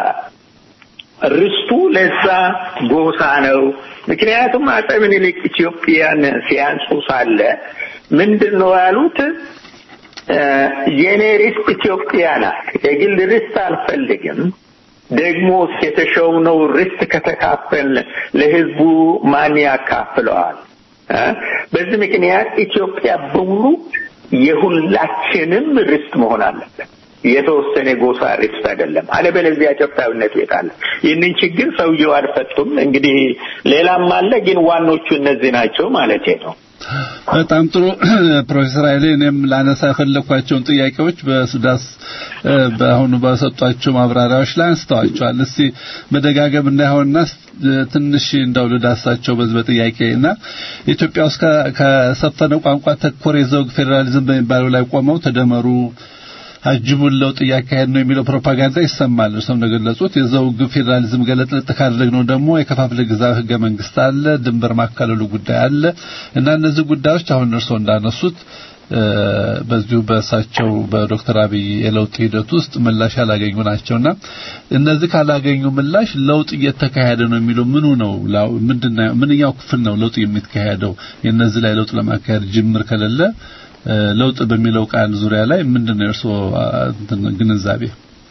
Speaker 5: ርስቱ ለዛ ጎሳ ነው። ምክንያቱም አፄ ምኒልክ ኢትዮጵያን ሲያንጹ ሳለ ምንድን ነው ያሉት? እ፣ የኔ ርስት ኢትዮጵያ ናት፣ የግል ርስት አልፈልግም። ደግሞ የተሾምነው ርስት ከተካፈል ለህዝቡ ማን ያካፍለዋል? እ፣ በዚህ ምክንያት ኢትዮጵያ በሙሉ የሁላችንም ርስት መሆን አለበት። የተወሰነ ጎሳ ርስት አይደለም። አለበለዚያ ኢትዮጵያዊነት የት አለ? ይህንን ችግር ሰውየው አልፈቱም። እንግዲህ ሌላም አለ፣ ግን ዋኖቹ እነዚህ ናቸው ማለት ነው።
Speaker 6: በጣም ጥሩ ፕሮፌሰር ኃይሌ እኔም ላነሳ የፈለኳቸውን ጥያቄዎች በሱዳስ እ፣ በአሁኑ በሰጧቸው ማብራሪያዎች ላይ አንስተዋቸዋል። እስቲ መደጋገም እንዳይሆንና እ፣ ትንሽ እንደው ልዳሳቸው በዚህ በጥያቄ እና ኢትዮጵያ ውስጥ ከ- ከሰፈነው ቋንቋ ተኮር የዘውግ ፌዴራሊዝም በሚባለው ላይ ቆመው ተደመሩ አጅቡን ለውጥ እያካሄድ ነው የሚለው ፕሮፓጋንዳ ይሰማል። እርሶም እንደገለጹት የዘውግ ፌዴራሊዝም ገለጥለጥ ካደረግነው ደግሞ የከፋፍለ ግዛ ህገ መንግስት አለ፣ ድንበር ማካለሉ ጉዳይ አለ እና እነዚህ ጉዳዮች አሁን እርሶ እንዳነሱት እ፣ በዚሁ በእሳቸው በዶክተር አብይ የለውጥ ሂደት ውስጥ ምላሽ ያላገኙ ናቸውና እነዚህ ካላገኙ ምላሽ ለውጥ እየተካሄደ ነው የሚለው ምኑ ነው? ላው- ምንድነው ምንኛው ክፍል ነው ለውጥ የሚካሄደው? የነዚህ ላይ ለውጥ ለማካሄድ ጅምር ከሌለ እ፣ ለውጥ በሚለው ቃል ዙሪያ ላይ ምንድነው የእርስዎ አ፣ እንትን ግንዛቤ?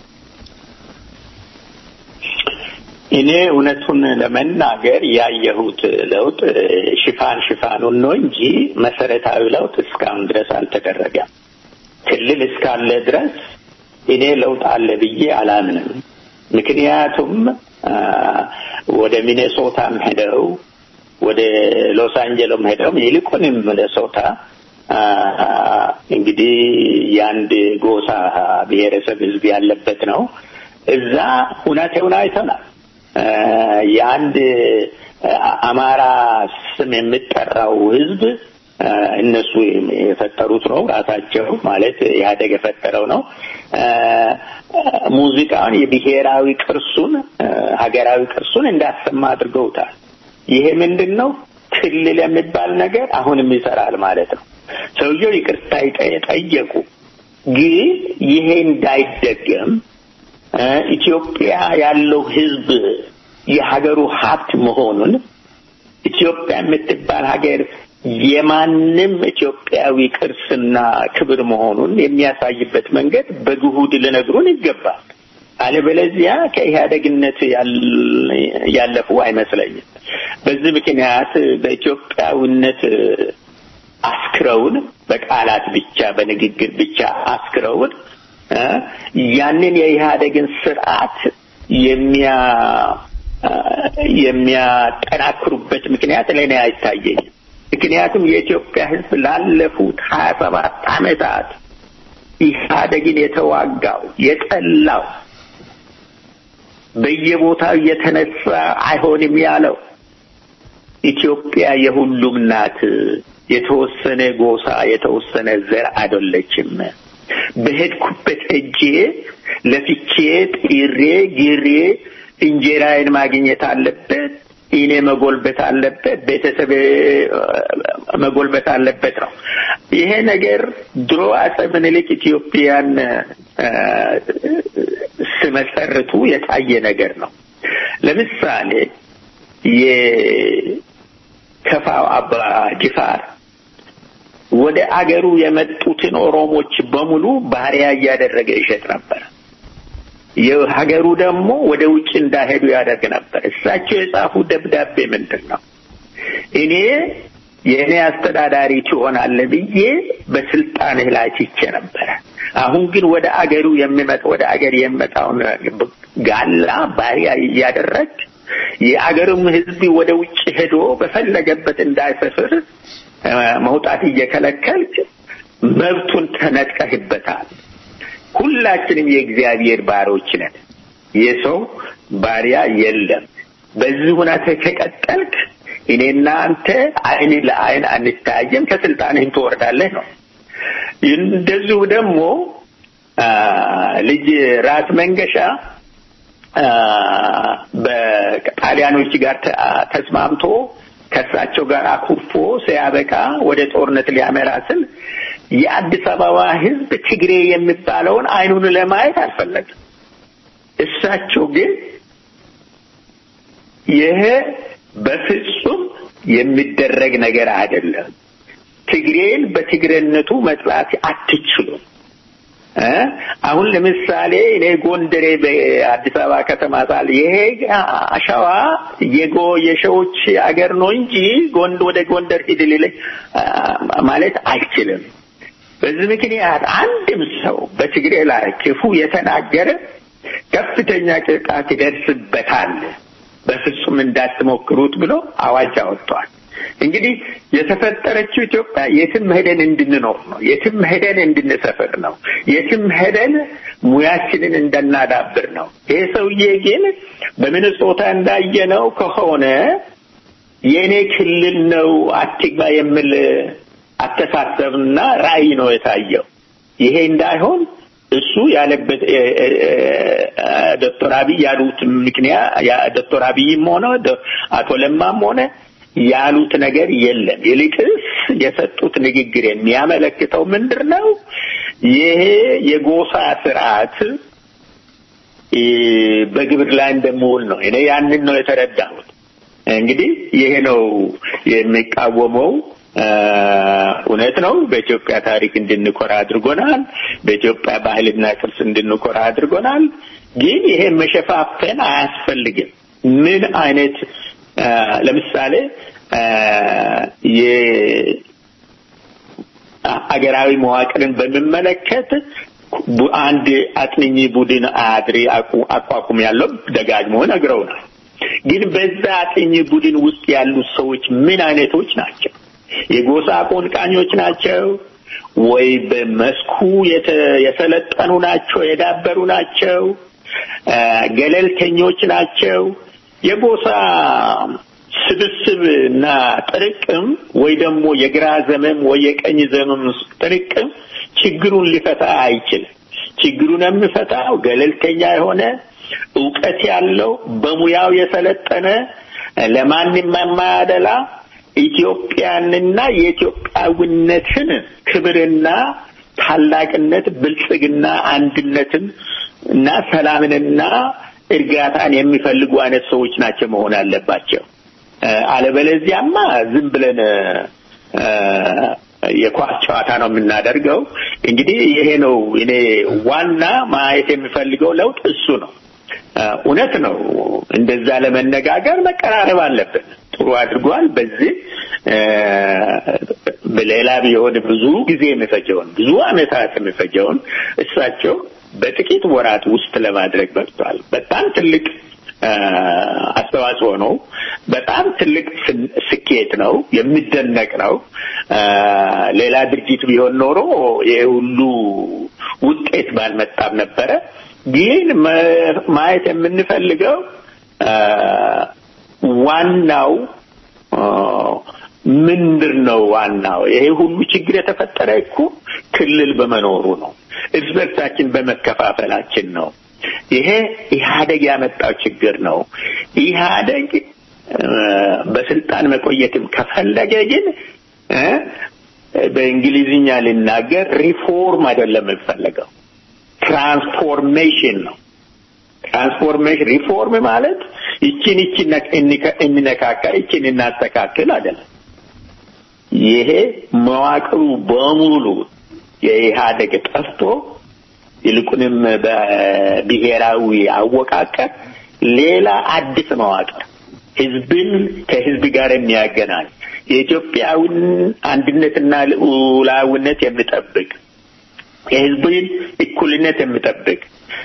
Speaker 5: እኔ እውነቱን ለመናገር ያየሁት ለውጥ ሽፋን ሽፋኑን ነው እንጂ መሰረታዊ ለውጥ እስካሁን ድረስ አልተደረገም። ክልል እስካለ ድረስ እኔ ለውጥ አለ ብዬ አላምንም። ምክንያቱም አ፣ ወደ ሚኔሶታም ሄደው ወደ ሎስ አንጀሎም ሄደው ይልቁንም ሚኔሶታ አ፣ እንግዲህ የአንድ ጎሳ ብሔረሰብ ህዝብ ያለበት ነው። እዛ ሁኔታውን አይተናል። አ፣ የአንድ አ፣ አማራ ስም የሚጠራው ህዝብ አ፣ እነሱ የፈጠሩት ነው ራሳቸው ማለት ኢህአዴግ የፈጠረው ነው። አ፣ ሙዚቃውን የብሔራዊ ቅርሱን አ፣ ሀገራዊ ቅርሱን እንዳሰማ አድርገውታል። ይሄ ምንድን ነው? ክልል የሚባል ነገር አሁንም ይሰራል ማለት ነው። ሰውየው ይቅርታ ይጠ- ጠየቁ። ግን ይሄ እንዳይደገም እ፣ ኢትዮጵያ ያለው ህዝብ የሀገሩ ሀብት መሆኑን ኢትዮጵያ የምትባል ሀገር የማንም ኢትዮጵያዊ ቅርስና ክብር መሆኑን የሚያሳይበት መንገድ በግሁድ ሊነግሩን ይገባል። አለበለዚያ ከኢህአደግነት ያል- ያለፉ አይመስለኝም። በዚህ ምክንያት በኢትዮጵያዊነት አስክረውን በቃላት ብቻ በንግግር ብቻ አስክረውን እ ያንን የኢህአደግን ስርዓት የሚያ እ የሚያጠናክሩበት ምክንያት ለእኔ አይታየኝም። ምክንያቱም የኢትዮጵያ ሕዝብ ላለፉት ሀያ ሰባት ዓመታት ኢህአደግን የተዋጋው የጠላው በየቦታው እየተነሳ አይሆንም ያለው ኢትዮጵያ የሁሉም ናት። የተወሰነ ጎሳ የተወሰነ ዘር አይደለችም። በሄድኩበት እጄ ለፍቼ ጥሬ ግሬ እንጀራዬን ማግኘት አለበት። እኔ መጎልበት አለበት። ቤተሰብ መጎልበት አለበት ነው። ይሄ ነገር ድሮ አፄ ምኒልክ ኢትዮጵያን እ ሲመሰርቱ የታየ ነገር ነው። ለምሳሌ የከፋው አባ ጅፋር ወደ አገሩ የመጡትን ኦሮሞች በሙሉ ባሪያ እያደረገ ይሸጥ ነበር። የሀገሩ ደግሞ ወደ ውጭ እንዳሄዱ ያደርግ ነበር። እሳቸው የጻፉ ደብዳቤ ምንድን ነው? እኔ የእኔ አስተዳዳሪ ትሆናለህ ብዬ በስልጣንህ ላይ ትቼ ነበረ። አሁን ግን ወደ አገሩ የሚመጣ ወደ አገር የሚመጣውን ጋላ ባሪያ እያደረግ የአገሩም ሕዝብ ወደ ውጭ ሄዶ በፈለገበት እንዳይሰፍር መውጣት እየከለከልክ መብቱን ተነጥቀህበታል። ሁላችንም የእግዚአብሔር ባሮች ነን። የሰው ባሪያ የለም። በዚህ ሁኔታ ከቀጠልክ እኔና አንተ አይን ለአይን አንታያየም፣ ከስልጣንህም ትወርዳለህ ነው። እንደዚሁ ደግሞ ልጅ ራስ መንገሻ በጣሊያኖች ጋር ተስማምቶ ከእሳቸው ጋር አኩርፎ ሲያበቃ ወደ ጦርነት ሊያመራ ስል የአዲስ አበባ ሕዝብ ትግሬ የሚባለውን አይኑን ለማየት አልፈለግም። እሳቸው ግን ይሄ በፍጹም የሚደረግ ነገር አይደለም፣ ትግሬን በትግሬነቱ መጥላት አትችሉም። አሁን ለምሳሌ እኔ ጎንደሬ በአዲስ አበባ ከተማ ሳል ይሄ አሸዋ የጎ የሸዎች አገር ነው እንጂ ጎንድ ወደ ጎንደር ሂድ ሊለኝ ማለት አይችልም። በዚህ ምክንያት አንድም ሰው በትግሬ ላይ ክፉ የተናገረ ከፍተኛ ቅጣት ይደርስበታል፣ በፍጹም እንዳትሞክሩት ብሎ አዋጅ አወጥቷል። እንግዲህ የተፈጠረችው ኢትዮጵያ የትም ሄደን እንድንኖር ነው። የትም ሄደን እንድንሰፍር ነው። የትም ሄደን ሙያችንን እንደናዳብር ነው። ይሄ ሰውዬ ግን በሚኒሶታ እንዳየነው ከሆነ የእኔ ክልል ነው አትግባ የሚል አስተሳሰብና ራዕይ ነው የታየው። ይሄ እንዳይሆን እሱ ያለበት ዶክተር አብይ ያሉት ምክንያት ዶክተር አብይም ሆነ አቶ ለማም ሆነ ያሉት ነገር የለም። ይልቅስ የሰጡት ንግግር የሚያመለክተው ምንድን ነው? ይሄ የጎሳ ስርዓት በግብር ላይ እንደምውል ነው። እኔ ያንን ነው የተረዳሁት። እንግዲህ ይሄ ነው የሚቃወመው። እውነት ነው። በኢትዮጵያ ታሪክ እንድንኮራ አድርጎናል። በኢትዮጵያ ባህልና ቅርስ እንድንኮራ አድርጎናል። ግን ይሄ መሸፋፈን አያስፈልግም። ምን አይነት ለምሳሌ የአገራዊ መዋቅርን በሚመለከት አንድ አጥንኝ ቡድን አድሪ አቋቁም ያለው ደጋግሞ ነግረውናል። ግን በዛ አጥኚ ቡድን ውስጥ ያሉት ሰዎች ምን አይነቶች ናቸው? የጎሳ አቆንቃኞች ናቸው ወይ በመስኩ የሰለጠኑ ናቸው፣ የዳበሩ ናቸው፣ ገለልተኞች ናቸው? የጎሳ ስብስብ እና ጥርቅም ወይ ደግሞ የግራ ዘመም ወይ የቀኝ ዘመም ጥርቅም ችግሩን ሊፈታ አይችልም። ችግሩን የሚፈታው ገለልተኛ የሆነ እውቀት ያለው በሙያው የሰለጠነ ለማንም የማያደላ ኢትዮጵያንና የኢትዮጵያዊነትን ክብርና ታላቅነት፣ ብልጽግና፣ አንድነትን እና ሰላምንና እርጋታን የሚፈልጉ አይነት ሰዎች ናቸው መሆን አለባቸው። አለበለዚያማ ዝም ብለን የኳስ ጨዋታ ነው የምናደርገው። እንግዲህ ይሄ ነው እኔ ዋና ማየት የሚፈልገው ለውጥ እሱ ነው። እውነት ነው። እንደዛ ለመነጋገር መቀራረብ አለብን። ጥሩ አድርጓል። በዚህ በሌላ ቢሆን ብዙ ጊዜ የሚፈጀውን ብዙ ዓመታት የሚፈጀውን እሳቸው በጥቂት ወራት ውስጥ ለማድረግ በቅቷል። በጣም ትልቅ አስተዋጽኦ ነው። በጣም ትልቅ ስኬት ነው። የሚደነቅ ነው። ሌላ ድርጅት ቢሆን ኖሮ ይህ ሁሉ ውጤት ባልመጣም ነበረ። ግን ማየት የምንፈልገው ዋናው ምንድን ነው? ዋናው ይሄ ሁሉ ችግር የተፈጠረ እኮ ክልል በመኖሩ ነው። እርስ በርሳችን በመከፋፈላችን ነው። ይሄ ኢህአደግ ያመጣው ችግር ነው። ኢህአደግ በስልጣን መቆየትም ከፈለገ ግን በእንግሊዝኛ ልናገር ሪፎርም አይደለም የሚፈለገው ትራንስፎርሜሽን ነው። ትራንስፎርሜሽን ሪፎርም ማለት ይችን ይችን እንነካከል ይችን እናስተካክል አይደለም። ይሄ መዋቅሩ በሙሉ የኢህአደግ ጠፍቶ ይልቁንም በብሔራዊ አወቃቀር ሌላ አዲስ መዋቅር ህዝብን ከህዝብ ጋር የሚያገናኝ የኢትዮጵያውን አንድነትና ልዑላዊነት የሚጠብቅ የህዝብን እኩልነት የሚጠብቅ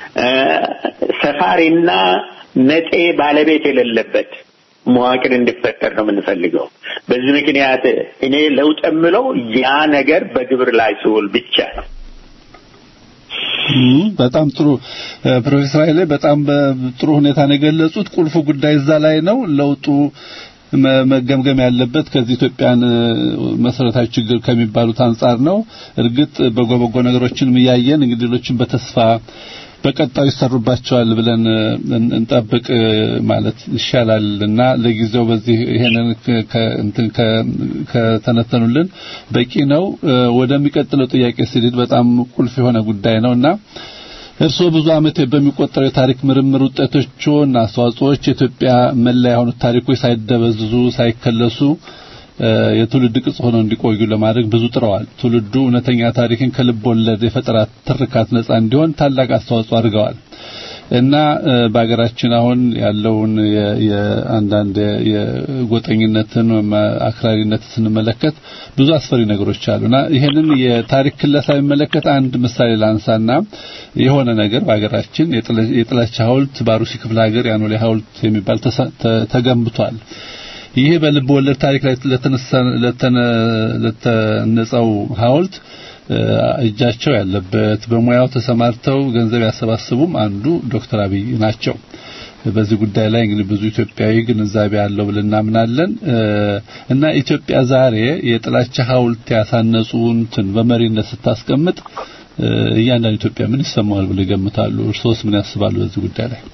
Speaker 5: ሰፋሪና ነጤ ባለቤት የሌለበት መዋቅር እንዲፈጠር ነው የምንፈልገው። በዚህ ምክንያት እኔ ለውጥ የምለው ያ ነገር በግብር ላይ ሲውል ብቻ ነው።
Speaker 6: እም፣ በጣም ጥሩ እ፣ ፕሮፌሰር ኃይሌ በጣም በጥሩ ሁኔታ ነው የገለጹት። ቁልፉ ጉዳይ እዛ ላይ ነው። ለውጡ መ- መገምገም ያለበት ከዚህ ኢትዮጵያን እ፣ መሰረታዊ ችግር ከሚባሉት አንጻር ነው። እርግጥ በጎ በጎ ነገሮችንም እያየን እንግዲህ ሌሎችን በተስፋ በቀጣዩ ይሰሩባቸዋል ብለን እ፣ እን- እንጠብቅ እ፣ ማለት ይሻላል እና ለጊዜው በዚህ ይሄንን ከ- ከ- እንትን ከ- ከተነተኑልን በቂ ነው። እ፣ ወደሚቀጥለው ጥያቄ ሲሄድ በጣም ቁልፍ የሆነ ጉዳይ ነውና እርስዎ ብዙ ዓመት በሚቆጠሩ የታሪክ ምርምር ውጤቶችና አስተዋጽኦዎች የኢትዮጵያ መለያ የሆኑት ታሪኮች ሳይደበዝዙ ሳይከለሱ እ፣ የትውልድ ቅጽ ሆነው እንዲቆዩ ለማድረግ ብዙ ጥረዋል። ትውልዱ እውነተኛ ታሪክን ከልብ ወለድ የፈጠራ ትርካት ነጻ እንዲሆን ታላቅ አስተዋጽኦ አድርገዋል እና እ፣ በሀገራችን አሁን ያለውን የ- የአንዳንድ የጎጠኝነትን ወይም አክራሪነትን ስንመለከት ብዙ አስፈሪ ነገሮች አሉና ይሄንን የታሪክ ክለሳ የሚመለከት አንድ ምሳሌ ላንሳና የሆነ ነገር በሀገራችን የጥለ- የጥላቻ ሐውልት በአሩሲ ክፍለ ሀገር ያኖሌ ሐውልት የሚባል ተሰ- ተ- ተገንብቷል። ይሄ በልብ ወለድ ታሪክ ላይ ለተነሳ- ለተነ- ለተነጸው ሐውልት እ፣ እጃቸው ያለበት በሙያው ተሰማርተው ገንዘብ ያሰባስቡም አንዱ ዶክተር አብይ ናቸው። በዚህ ጉዳይ ላይ እንግዲህ ብዙ ኢትዮጵያዊ ግንዛቤ አለው ብለን እናምናለን እ፣ እና ኢትዮጵያ ዛሬ የጥላቻ ሐውልት ያሳነጹትን በመሪነት ስታስቀምጥ እ፣ እያንዳንዱ ኢትዮጵያ ምን ይሰማዋል ብለው ይገምታሉ? እርሶስ ምን ያስባሉ በዚህ ጉዳይ ላይ?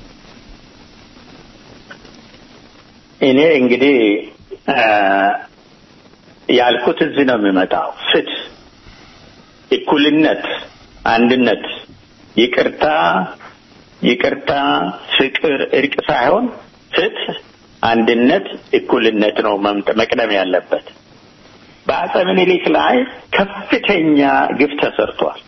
Speaker 5: እኔ እንግዲህ አ፣ ያልኩት እዚህ ነው የሚመጣው። ፍትህ፣ እኩልነት፣ አንድነት፣ ይቅርታ ይቅርታ፣ ፍቅር፣ እርቅ ሳይሆን ፍትህ፣ አንድነት፣ እኩልነት ነው መምጠ- መቅደም ያለበት። በአጼ ምኒልክ ላይ ከፍተኛ ግፍ ተሰርቷል።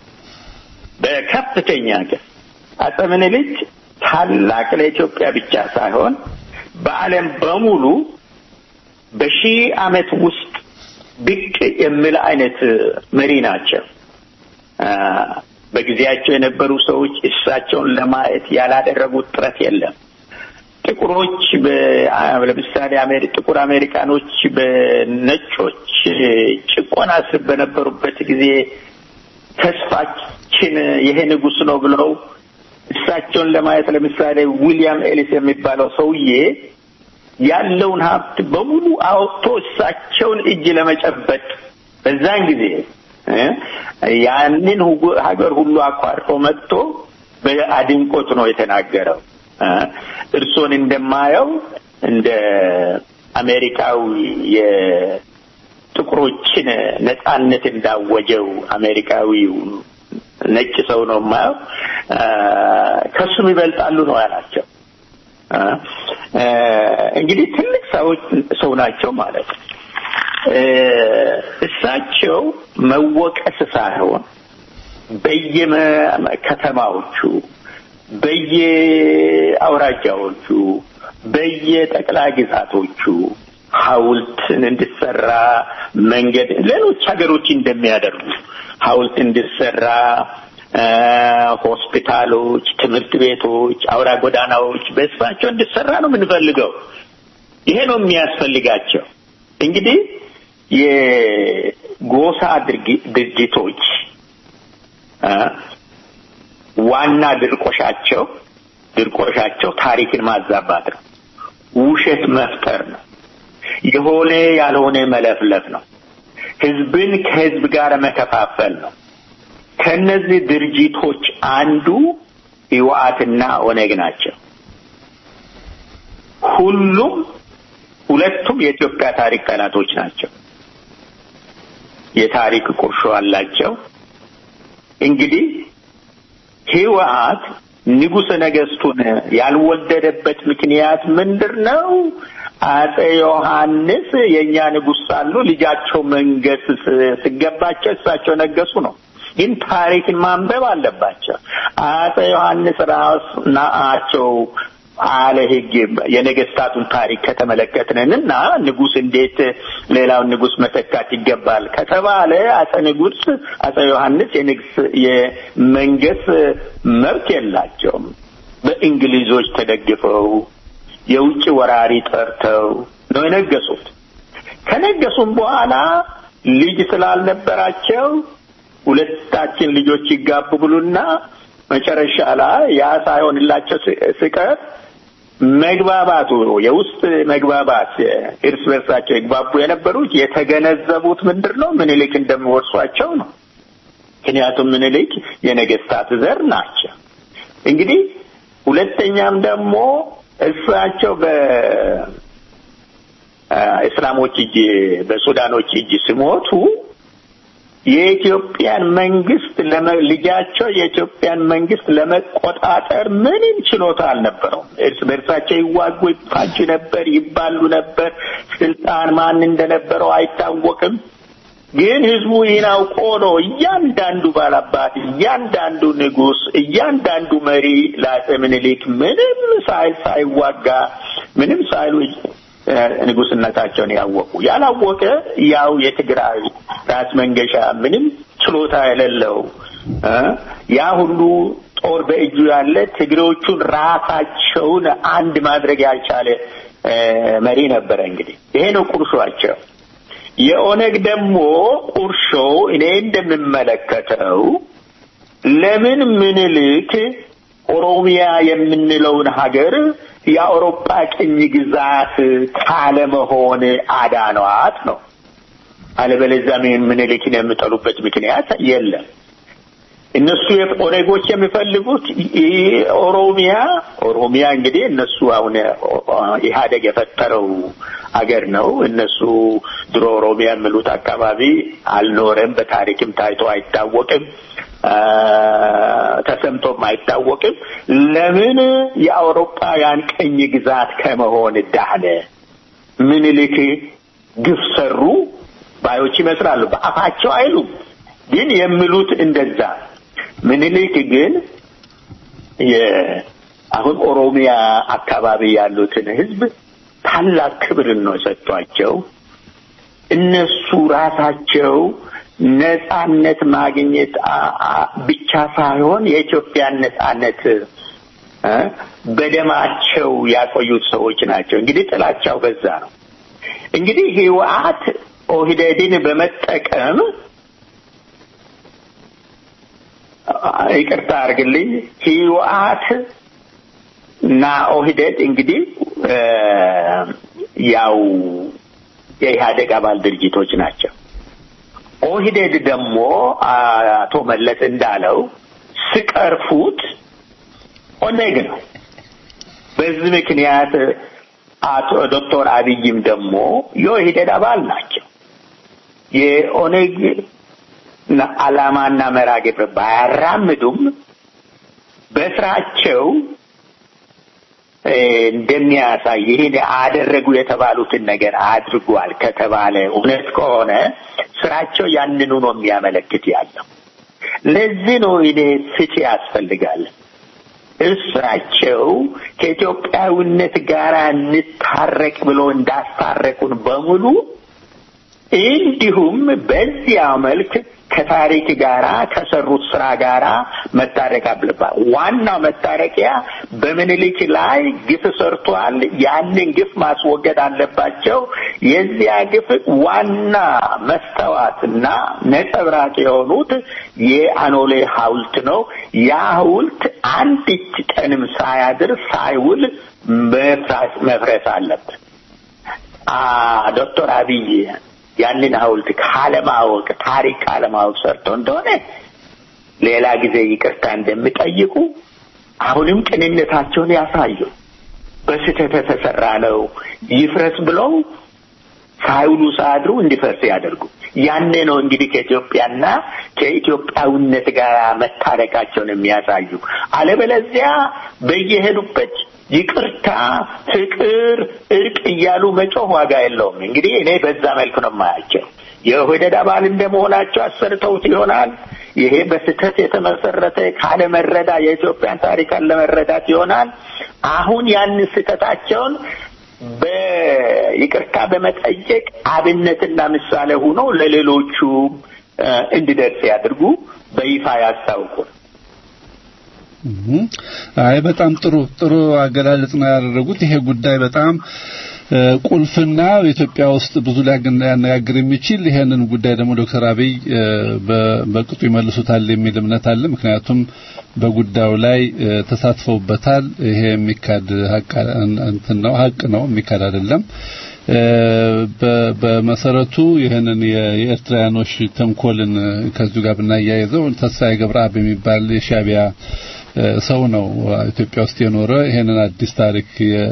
Speaker 5: በከፍተኛ ግፍ አጼ ምኒልክ ታላቅ ለኢትዮጵያ ብቻ ሳይሆን በዓለም በሙሉ በሺህ ዓመት ውስጥ ብቅ የሚል አይነት መሪ ናቸው። አ፣ በጊዜያቸው የነበሩ ሰዎች እሳቸውን ለማየት ያላደረጉት ጥረት የለም። ጥቁሮች በ- ለምሳሌ አሜሪ ጥቁር አሜሪካኖች በነጮች ጭቆና ስር በነበሩበት ጊዜ ተስፋችን ይሄ ንጉሥ ነው ብለው እሳቸውን ለማየት ለምሳሌ ዊሊያም ኤሊስ የሚባለው ሰውዬ ያለውን ሀብት በሙሉ አወጥቶ እሳቸውን እጅ ለመጨበጥ በዛን ጊዜ እ ያንን ሁጉ- ሀገር ሁሉ አቋርጦ መጥቶ በአድንቆት ነው የተናገረው። እ እርሶን እንደማየው እንደ አሜሪካዊ የጥቁሮችን ነጻነት እንዳወጀው አሜሪካዊው ነጭ ሰው ነው የማየው። እ ከሱም ይበልጣሉ ነው ያላቸው። እ እ እንግዲህ ትልቅ ሰዎች ሰው ናቸው ማለት ነው። እ እሳቸው መወቀስ ሳይሆን በየከተማዎቹ በየአውራጃዎቹ በየጠቅላይ ግዛቶቹ ሐውልትን እንዲሰራ መንገድ ሌሎች ሀገሮች እንደሚያደርጉ ሐውልት እንዲሰራ እ ሆስፒታሎች፣ ትምህርት ቤቶች፣ አውራ ጎዳናዎች በስፋቸው እንዲሰራ ነው የምንፈልገው። ይሄ ነው የሚያስፈልጋቸው። እንግዲህ የጎሳ ድርጊ- ድርጅቶች እ ዋና ድርቆሻቸው ድርቆሻቸው ታሪክን ማዛባት ነው። ውሸት መፍጠር ነው። የሆነ ያልሆነ መለፍለፍ ነው። ህዝብን ከህዝብ ጋር መከፋፈል ነው። ከነዚህ ድርጅቶች አንዱ ህወሓትና ኦነግ ናቸው። ሁሉም ሁለቱም የኢትዮጵያ ታሪክ ጠላቶች ናቸው። የታሪክ ቁርሾ አላቸው። እንግዲህ ህወሓት ንጉሠ ነገስቱን ያልወደደበት ምክንያት ምንድር ነው? አጼ ዮሐንስ የእኛ ንጉሥ ሳሉ ልጃቸው መንገስ ስ- ሲገባቸው እሳቸው ነገሱ ነው። ግን ታሪክን ማንበብ አለባቸው። አጼ ዮሐንስ ራስ ናቸው አለ ህግ የነገስታቱን ታሪክ ከተመለከትንን እና ንጉስ እንዴት ሌላውን ንጉስ መተካት ይገባል ከተባለ አጼ ንጉስ አጼ ዮሐንስ የንግስ የመንገስ መብት የላቸውም። በእንግሊዞች ተደግፈው የውጭ ወራሪ ጠርተው ነው የነገሱት። ከነገሱም በኋላ ልጅ ስላልነበራቸው ሁለታችን ልጆች ይጋቡ ብሉና መጨረሻ ላይ ያ ሳይሆንላቸው ስ- ስቀር መግባባቱ የውስጥ መግባባት እርስ በርሳቸው ይግባቡ የነበሩት የተገነዘቡት ምንድን ነው ምኒልክ እንደሚወርሷቸው ነው። ምክንያቱም ምኒልክ የነገስታት ዘር ናቸው። እንግዲህ ሁለተኛም ደግሞ እሳቸው በእስላሞች እጅ በሱዳኖች እጅ ሲሞቱ የኢትዮጵያን መንግስት ለመ- ልጃቸው የኢትዮጵያን መንግስት ለመቆጣጠር ምንም ችሎታ አልነበረውም። እርስ በእርሳቸው ይዋጉ፣ ይፋጁ ነበር፣ ይባሉ ነበር። ስልጣን ማን እንደነበረው አይታወቅም። ግን ህዝቡ ይህን አውቆ ነው እያንዳንዱ ባላባት፣ እያንዳንዱ ንጉስ፣ እያንዳንዱ መሪ ለአፄ ምኒልክ ምንም ሳይል ሳይዋጋ ምንም ሳይሉ እ፣ ንጉስነታቸውን ያወቁ። ያላወቀ ያው የትግራይ ራስ መንገሻ ምንም ችሎታ የሌለው እ፣ ያ ሁሉ ጦር በእጁ ያለ ትግሬዎቹን ራሳቸውን አንድ ማድረግ ያልቻለ እ፣ መሪ ነበረ። እንግዲህ ይሄ ነው ቁርሾአቸው። የኦነግ ደግሞ ቁርሾ እኔ እንደምመለከተው ለምን ምኒልክ ኦሮሚያ የምንለውን ሀገር የአውሮፓ ቅኝ ግዛት ካለመሆን አዳኗት ነው። አለበለዚያ ምን ምኒልክን የሚጠሉበት ምክንያት የለም። እነሱ ኦነጎች የሚፈልጉት ይ- ኦሮሚያ ኦሮሚያ እንግዲህ እነሱ አሁን ኢህአደግ የፈጠረው አገር ነው። እነሱ ድሮ ኦሮሚያ የሚሉት አካባቢ አልኖረም፣ በታሪክም ታይቶ አይታወቅም፣ አ፣ ተሰምቶም አይታወቅም። ለምን የአውሮፓውያን ቅኝ ግዛት ከመሆን ዳነ? ምኒልክ ግፍ ሰሩ ባዮች ይመስላሉ። በአፋቸው አይሉም፣ ግን የሚሉት እንደዛ። ምኒልክ ግን የ- አሁን ኦሮሚያ አካባቢ ያሉትን ህዝብ ታላቅ ክብርን ነው የሰጧቸው። እነሱ ራሳቸው ነጻነት ማግኘት አ- አ- ብቻ ሳይሆን የኢትዮጵያን ነጻነት እ በደማቸው ያቆዩት ሰዎች ናቸው። እንግዲህ ጥላቻው በዛ ነው። እንግዲህ ህወሓት ኦህዴድን በመጠቀም አ- ይቅርታ አድርግልኝ ህወሓት እና ኦህዴድ እንግዲህ እ ያው የኢህአደግ አባል ድርጅቶች ናቸው። ኦህዴድ ደግሞ አቶ መለስ እንዳለው ስቀርፉት ኦነግ ነው። በዚህ ምክንያት አቶ ዶክተር አብይም ደግሞ የኦህዴድ አባል ናቸው። የኦነግ ና- ዓላማና መርሃ ግብር ባያራምዱም በስራቸው እ፣ እንደሚያሳይ ይህን አደረጉ የተባሉትን ነገር አድርጓል ከተባለ እውነት ከሆነ ስራቸው ያንኑ ነው የሚያመለክት ያለው። ለዚህ ነው እኔ ፍትህ ያስፈልጋል። እሳቸው ከኢትዮጵያዊነት ጋር እንታረቅ ብሎ እንዳስታረቁን በሙሉ እንዲሁም በዚያ መልክ ከታሪክ ጋራ ከሰሩት ስራ ጋራ መታረቅ አለባት። ዋናው መታረቂያ በምኒልክ ላይ ግፍ ሰርቷል። ያንን ግፍ ማስወገድ አለባቸው። የዚያ ግፍ ዋና መስተዋትና ነጸብራቅ የሆኑት የአኖሌ ሐውልት ነው። ያ ሐውልት አንዲት ቀንም ሳያድር ሳይውል መፍራስ መፍረስ አለበት። አ ዶክተር አብይ ያንን ሐውልት ካለማወቅ ታሪክ ካለማወቅ ሰርቶ እንደሆነ ሌላ ጊዜ ይቅርታ እንደሚጠይቁ አሁንም ቅንነታቸውን ያሳዩ። በስህተት የተሰራ ነው ይፍረስ ብለው ሳይውሉ ሳያድሩ እንዲፈርስ ያደርጉ። ያኔ ነው እንግዲህ ከኢትዮጵያና ከኢትዮጵያዊነት ጋር መታረቃቸውን የሚያሳዩ። አለበለዚያ በየሄዱበት ይቅርታ፣ ፍቅር፣ እርቅ እያሉ መጮህ ዋጋ የለውም። እንግዲህ እኔ በዛ መልክ ነው የማያቸው። የኦህዴድ አባል እንደመሆናቸው አሰርተውት ይሆናል። ይሄ በስህተት የተመሰረተ ካለመረዳ የኢትዮጵያን ታሪክ አለመረዳት ይሆናል። አሁን ያንን ስህተታቸውን በይቅርታ በመጠየቅ አብነትና ምሳሌ ሆኖ ለሌሎቹ እ፣ እንዲደርስ ያድርጉ፣ በይፋ ያስታውቁ።
Speaker 6: እም፣ አይ በጣም ጥሩ ጥሩ አገላለጽ ነው ያደረጉት። ይሄ ጉዳይ በጣም ቁልፍና ኢትዮጵያ ውስጥ ብዙ ሊያነጋግር የሚችል ይሄንን ጉዳይ ደግሞ ዶክተር አብይ በቅጡ ይመልሱታል የሚል እምነት አለ። ምክንያቱም በጉዳዩ ላይ ተሳትፈውበታል። ይሄ የሚካድ ሀቅ እንትን ነው ሀቅ ነው የሚካድ አይደለም። በመሰረቱ ይህንን የኤርትራያኖች ተንኮልን ከዚሁ ጋር ብናያይዘው ተስፋዬ ገብረአብ የሚባል የሻቢያ ሰው ነው ኢትዮጵያ ውስጥ የኖረ ይሄንን አዲስ ታሪክ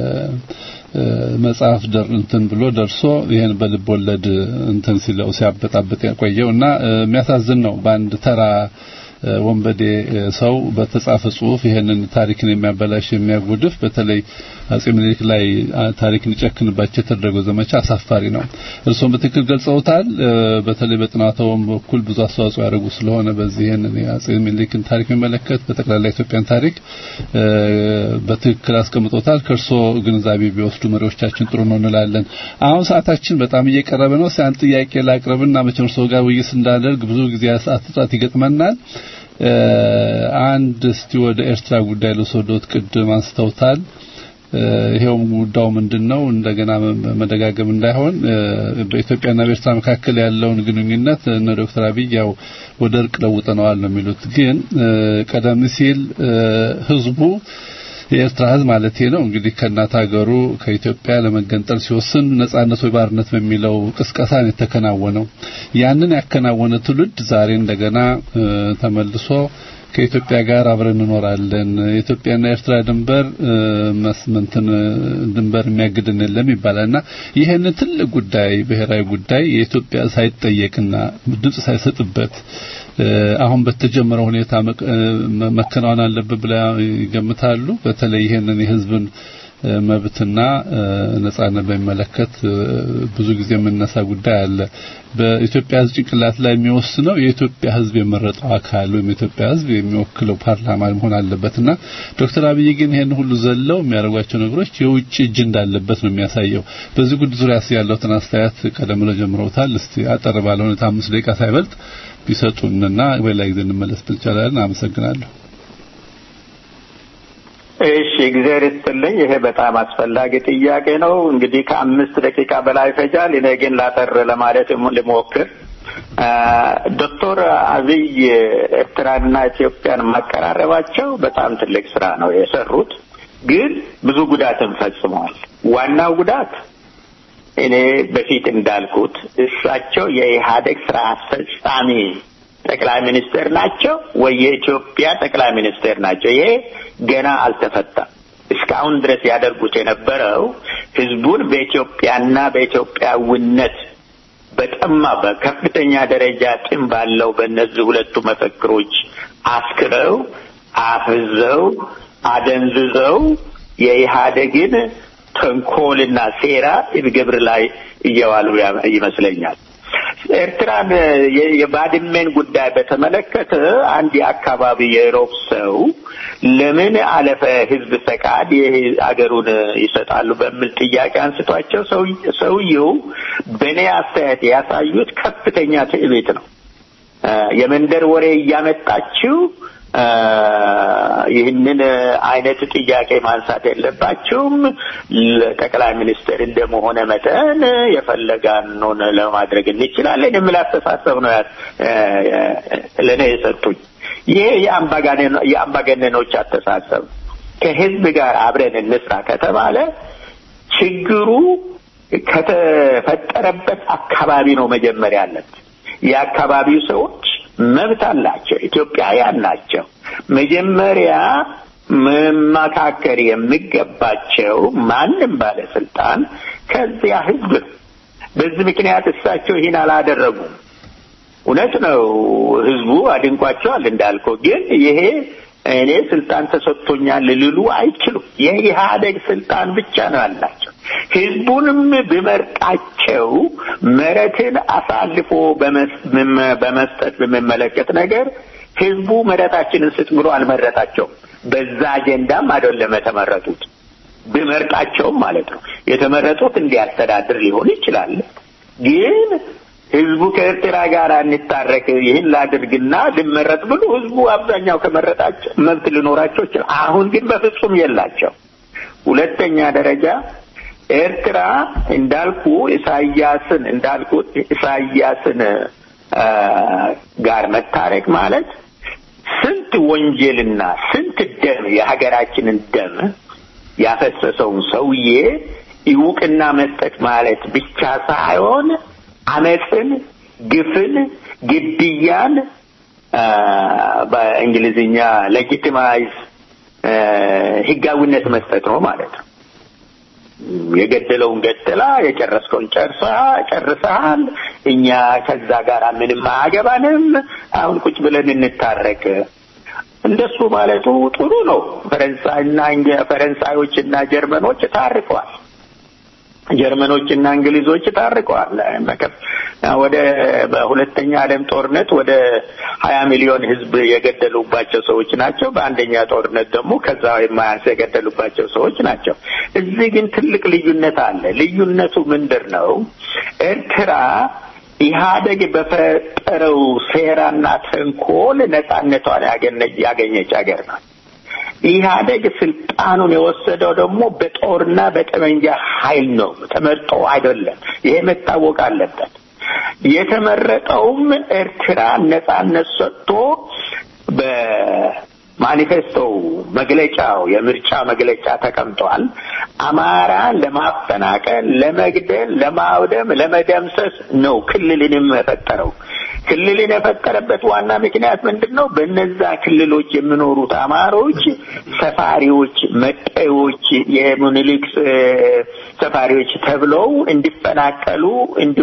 Speaker 6: መጽሐፍ ደር እንትን ብሎ ደርሶ ይሄን በልብ ወለድ እንትን ሲለው ሲያበጣበጥ የቆየው እና የሚያሳዝን ነው። በአንድ ተራ ወንበዴ ሰው በተጻፈ ጽሁፍ ይሄንን ታሪክን የሚያበላሽ የሚያጎድፍ በተለይ አጼ ምኒልክ ላይ ታሪክን ይጨክንባቸው የተደረገው ዘመቻ አሳፋሪ ነው። እርሶም በትክክል ገልጸውታል። በተለይ በጥናታውም በኩል ብዙ አስተዋጽኦ ያደርጉ ስለሆነ በዚህ ይሄንን የአጼ ምኒልክን ታሪክ የሚመለከት በጠቅላላ ኢትዮጵያን ታሪክ በትክክል አስቀምጦታል። ከእርሶ ግንዛቤ ቢወስዱ መሪዎቻችን ጥሩ ነው እንላለን። አሁን ሰዓታችን በጣም እየቀረበ ነው። ሲያን ጥያቄ ላቅርብና መቼም እርሶ ጋር ውይይት እንዳደርግ ብዙ ጊዜ ሰዓት እጥረት ይገጥመናል። አንድ እስቲ ወደ ኤርትራ ጉዳይ ልውሰዶት። ቅድም አንስተውታል። ይሄውም ጉዳዩ ምንድነው? እንደገና መደጋገም እንዳይሆን በኢትዮጵያና በኤርትራ መካከል ያለውን ግንኙነት እነ ዶክተር አብይ ያው ወደ እርቅ ለውጠነዋል ነው የሚሉት። ግን ቀደም ሲል ህዝቡ የኤርትራ ህዝብ ማለት ነው እንግዲህ ከእናት ሀገሩ ከኢትዮጵያ ለመገንጠል ሲወስን ነጻነት ወይ ባርነት በሚለው ቅስቀሳ ነው የተከናወነው። ያንን ያከናወነ ትውልድ ዛሬ እንደገና ተመልሶ ከኢትዮጵያ ጋር አብረን እንኖራለን፣ የኢትዮጵያና የኤርትራ ድንበር መስመንትን ድንበር የሚያግድን የለም ይባላልና ይህንን ትልቅ ጉዳይ ብሔራዊ ጉዳይ የኢትዮጵያ ሳይጠየቅና ድምጽ ሳይሰጥበት አሁን በተጀመረው ሁኔታ መከናወን አለበት ብላ ይገምታሉ። በተለይ ይሄንን የህዝብን መብትና ነጻነት በሚመለከት ብዙ ጊዜ የምነሳ ጉዳይ አለ። በኢትዮጵያ ህዝብ ጭንቅላት ላይ የሚወስነው የኢትዮጵያ ህዝብ የመረጠው አካል ወይም የኢትዮጵያ ህዝብ የሚወክለው ፓርላማ መሆን አለበትና ዶክተር አብይ ግን ይሄን ሁሉ ዘለው የሚያደርጓቸው ነገሮች የውጭ እጅ እንዳለበት ነው የሚያሳየው። በዚህ ጉዳይ ዙሪያ ያለውትን አስተያየት ቀደም ብለው ጀምረውታል። እስቲ አጠር ባለ ሁኔታ አምስት ደቂቃ ሳይበልጥ ቢሰጡንና በሌላ ጊዜ እንመለስ ብቻላለን። አመሰግናለሁ።
Speaker 5: እሺ እግዚአብሔር ይስጥልኝ። ይሄ በጣም አስፈላጊ ጥያቄ ነው። እንግዲህ ከአምስት ደቂቃ በላይ ይፈጃል። እኔ ግን ላጠር ለማለት ልሞክር። ዶክተር አብይ ኤርትራንና ኢትዮጵያን ማቀራረባቸው በጣም ትልቅ ስራ ነው የሰሩት። ግን ብዙ ጉዳትን ፈጽመዋል። ዋናው ጉዳት እኔ በፊት እንዳልኩት እሳቸው የኢህአዴግ ስራ አስፈጻሚ ጠቅላይ ሚኒስትር ናቸው ወይ የኢትዮጵያ ጠቅላይ ሚኒስትር ናቸው? ይሄ ገና አልተፈታም። እስካሁን ድረስ ያደርጉት የነበረው ህዝቡን በኢትዮጵያና በኢትዮጵያዊነት በጠማ በከፍተኛ ደረጃ ጥም ባለው በእነዚህ ሁለቱ መፈክሮች አስክረው አፍዘው አደንዝዘው የኢህአዴግን ተንኮልና ሴራ ግብር ላይ እየዋሉ ይመስለኛል። ኤርትራን የባድሜን ጉዳይ በተመለከተ አንድ የአካባቢ የሮብ ሰው ለምን አለፈ ህዝብ ፈቃድ አገሩን ይሰጣሉ በሚል ጥያቄ አንስቷቸው ሰውየው በእኔ አስተያየት ያሳዩት ከፍተኛ ትዕቢት ነው። የመንደር ወሬ እያመጣችው ይህንን አይነት ጥያቄ ማንሳት የለባችሁም። ጠቅላይ ሚኒስትር እንደመሆነ መጠን የፈለጋነውን ለማድረግ እንችላለን የሚል አስተሳሰብ ነው ለእኔ የሰጡኝ። ይሄ የአምባገነኖች አስተሳሰብ ከህዝብ ጋር አብረን እንስራ ከተባለ ችግሩ ከተፈጠረበት አካባቢ ነው መጀመሪያ ያለበት። የአካባቢው ሰዎች መብት አላቸው። ኢትዮጵያውያን ናቸው። መጀመሪያ መመካከር የሚገባቸው ማንም ባለስልጣን ከዚያ ህዝብ ነው። በዚህ ምክንያት እሳቸው ይህን አላደረጉም። እውነት ነው፣ ህዝቡ አድንቋቸዋል እንዳልከው። ግን ይሄ እኔ ስልጣን ተሰጥቶኛል ልሉ አይችሉም። የኢህአዴግ ስልጣን ብቻ ነው ያላቸው። ህዝቡንም ብመርጣቸው መሬትን አሳልፎ በመስጠት በሚመለከት ነገር ህዝቡ መሬታችንን ስጥ ብሎ አልመረጣቸውም። በዛ አጀንዳም አይደለም የተመረጡት። ብመርጣቸውም ማለት ነው የተመረጡት እንዲያስተዳድር ሊሆን ይችላል። ግን ህዝቡ ከኤርትራ ጋር እንታረቅ ይህን ላድርግና ልመረጥ ብሎ ህዝቡ አብዛኛው ከመረጣቸው መብት ሊኖራቸው ይችላል። አሁን ግን በፍጹም የላቸው። ሁለተኛ ደረጃ ኤርትራ እንዳልኩ ኢሳያስን እንዳልኩት ኢሳያስን አ፣ ጋር መታረቅ ማለት ስንት ወንጀልና ስንት ደም የሀገራችንን ደም ያፈሰሰውን ሰውዬ ይውቅና መስጠት ማለት ብቻ ሳይሆን አመፅን፣ ግፍን፣ ግድያን አ፣ በእንግሊዝኛ ሌጂቲማይዝ ህጋዊነት መስጠት ነው ማለት ነው። የገደለውን ገደላ፣ የጨረስከውን ጨርሳ ጨርሰሃል። እኛ ከዛ ጋር ምንም አያገባንም። አሁን ቁጭ ብለን እንታረቅ። እንደሱ ማለቱ ጥሩ ነው። ፈረንሳይና እንግ- ፈረንሳዮችና ጀርመኖች ታርቀዋል። ጀርመኖችና እንግሊዞች ታርቀዋል። መከፍ- ወደ በሁለተኛ ዓለም ጦርነት ወደ ሀያ ሚሊዮን ህዝብ የገደሉባቸው ሰዎች ናቸው። በአንደኛ ጦርነት ደግሞ ከዛ የማያንስ የገደሉባቸው ሰዎች ናቸው። እዚህ ግን ትልቅ ልዩነት አለ። ልዩነቱ ምንድን ነው? ኤርትራ ኢህአደግ በፈጠረው ሴራና ተንኮል ነጻነቷን ያገኘ- ያገኘች ሀገር ናት። ኢህአደግ ስልጣኑን የወሰደው ደግሞ በጦርና በጠመንጃ ኃይል ነው፣ ተመርጦ አይደለም። ይሄ መታወቅ አለበት። የተመረጠውም ኤርትራ ነጻነት ሰጥቶ በማኒፌስቶው መግለጫው የምርጫ መግለጫ ተቀምጧል። አማራን ለማፈናቀል፣ ለመግደል፣ ለማውደም፣ ለመደምሰስ ነው ክልልንም የፈጠረው። ክልልን የፈጠረበት ዋና ምክንያት ምንድን ነው? በነዛ ክልሎች የሚኖሩት አማሮች ሰፋሪዎች፣ መጤዎች፣ የሙኒሊክ እ፣ ሰፋሪዎች ተብለው እንዲፈናቀሉ፣ እንዲ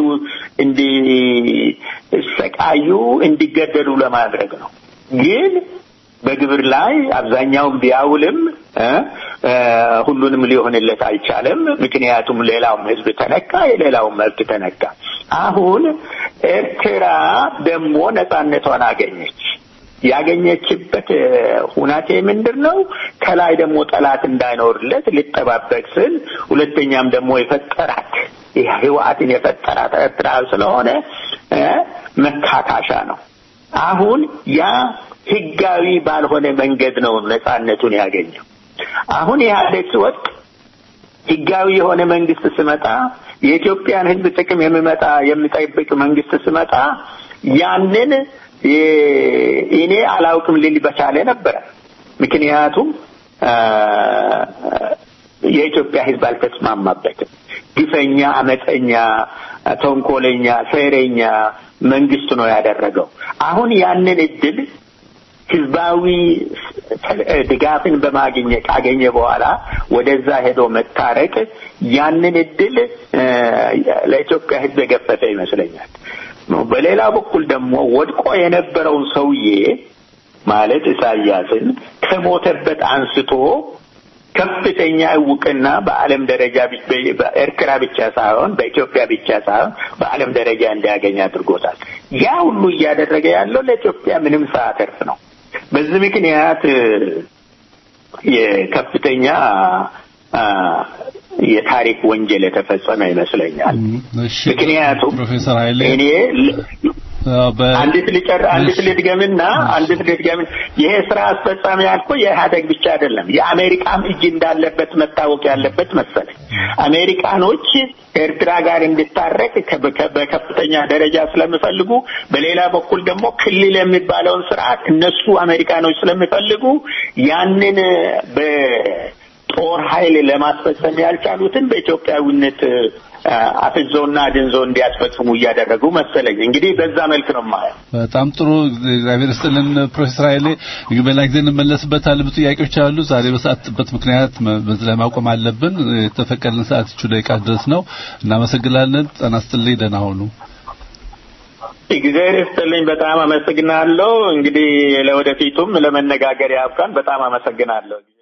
Speaker 5: እንዲሰቃዩ፣ እንዲገደሉ ለማድረግ ነው ግን በግብር ላይ አብዛኛውን ቢያውልም እ እ ሁሉንም ሊሆንለት አልቻለም። ምክንያቱም ሌላውም ሕዝብ ተነካ፣ የሌላውም መብት ተነካ። አሁን ኤርትራ ደግሞ ነጻነቷን አገኘች። ያገኘችበት እ፣ ሁናቴ ምንድን ነው? ከላይ ደግሞ ጠላት እንዳይኖርለት ሊጠባበቅ ስል፣ ሁለተኛም ደግሞ የፈጠራት ይህ ህወሓትን የፈጠራት ኤርትራ ስለሆነ እ፣ መካካሻ ነው። አሁን ያ ህጋዊ ባልሆነ መንገድ ነው ነጻነቱን ያገኘው። አሁን ኢህአዴግ ሲወድቅ ህጋዊ የሆነ መንግስት ስመጣ የኢትዮጵያን ህዝብ ጥቅም የሚመጣ የሚጠብቅ መንግስት ስመጣ ያንን የ- እኔ አላውቅም ሊል በቻለ ነበረ። ምክንያቱም አ፣ የኢትዮጵያ ህዝብ አልተስማማበትም። ግፈኛ፣ አመፀኛ፣ ተንኮለኛ፣ ሴረኛ መንግስት ነው ያደረገው። አሁን ያንን እድል ህዝባዊ ድጋፍን በማግኘት ካገኘ በኋላ ወደዛ ሄዶ መታረቅ ያንን እድል እ፣ ለኢትዮጵያ ህዝብ የገፈተ ይመስለኛል። በሌላ በኩል ደግሞ ወድቆ የነበረውን ሰውዬ ማለት ኢሳያስን ከሞተበት አንስቶ ከፍተኛ እውቅና በዓለም ደረጃ ብ- በኤርትራ ብቻ ሳይሆን በኢትዮጵያ ብቻ ሳይሆን በዓለም ደረጃ እንዲያገኝ አድርጎታል። ያ ሁሉ እያደረገ ያለው ለኢትዮጵያ ምንም ሳያተርፍ ነው። በዚህ ምክንያት እ፣ የከፍተኛ አ፣ የታሪክ ወንጀል የተፈጸመ ይመስለኛል።
Speaker 6: እሺ
Speaker 5: ምክንያቱም
Speaker 6: ፕሮፌሰር ኃይሌ
Speaker 5: እኔ ል-
Speaker 6: አዎ፣ በ-
Speaker 5: አንዲት ልጨር አንዲት
Speaker 6: እሺ።
Speaker 5: ልድገምና አንዲት ልድገምን ይሄ ስራ አስፈጻሚ ያልኩ የኢህአደግ ብቻ አይደለም የአሜሪካም እጅ እንዳለበት መታወቅ ያለበት መሰለኝ አሜሪካኖች ኤርትራ ጋር እንድታረቅ ከ- ከ- በከፍተኛ ደረጃ ስለሚፈልጉ በሌላ በኩል ደግሞ ክልል የሚባለውን ስርዓት እነሱ አሜሪካኖች ስለሚፈልጉ ያንን በጦር ኃይል ለማስፈጸም ያልቻሉትን በኢትዮጵያዊነት አ፣ አፍዘውና አድንዘው እንዲያስፈጽሙ እያደረጉ መሰለኝ። እንግዲህ በዛ መልክ ነው የማየው።
Speaker 6: በጣም ጥሩ እግዚአብሔር ይስጥልን ፕሮፌሰር ኃይሌ እንግዲህ በሌላ ጊዜ እንመለስበታለን ብዙ ጥያቄዎች አሉ ዛሬ በሰዓት ጥበት ምክንያት መ- በዚህ ላይ ማቆም አለብን የተፈቀደልን ሰዓት እቹ ደቂቃ ድረስ ነው እናመሰግናለን ጤና ይስጥልኝ ደህና ሁኑ
Speaker 5: እግዚአብሔር ይስጥልኝ። በጣም አመሰግናለሁ። እንግዲህ ለወደፊቱም ለመነጋገር ያብቃን። በጣም አመሰግናለሁ።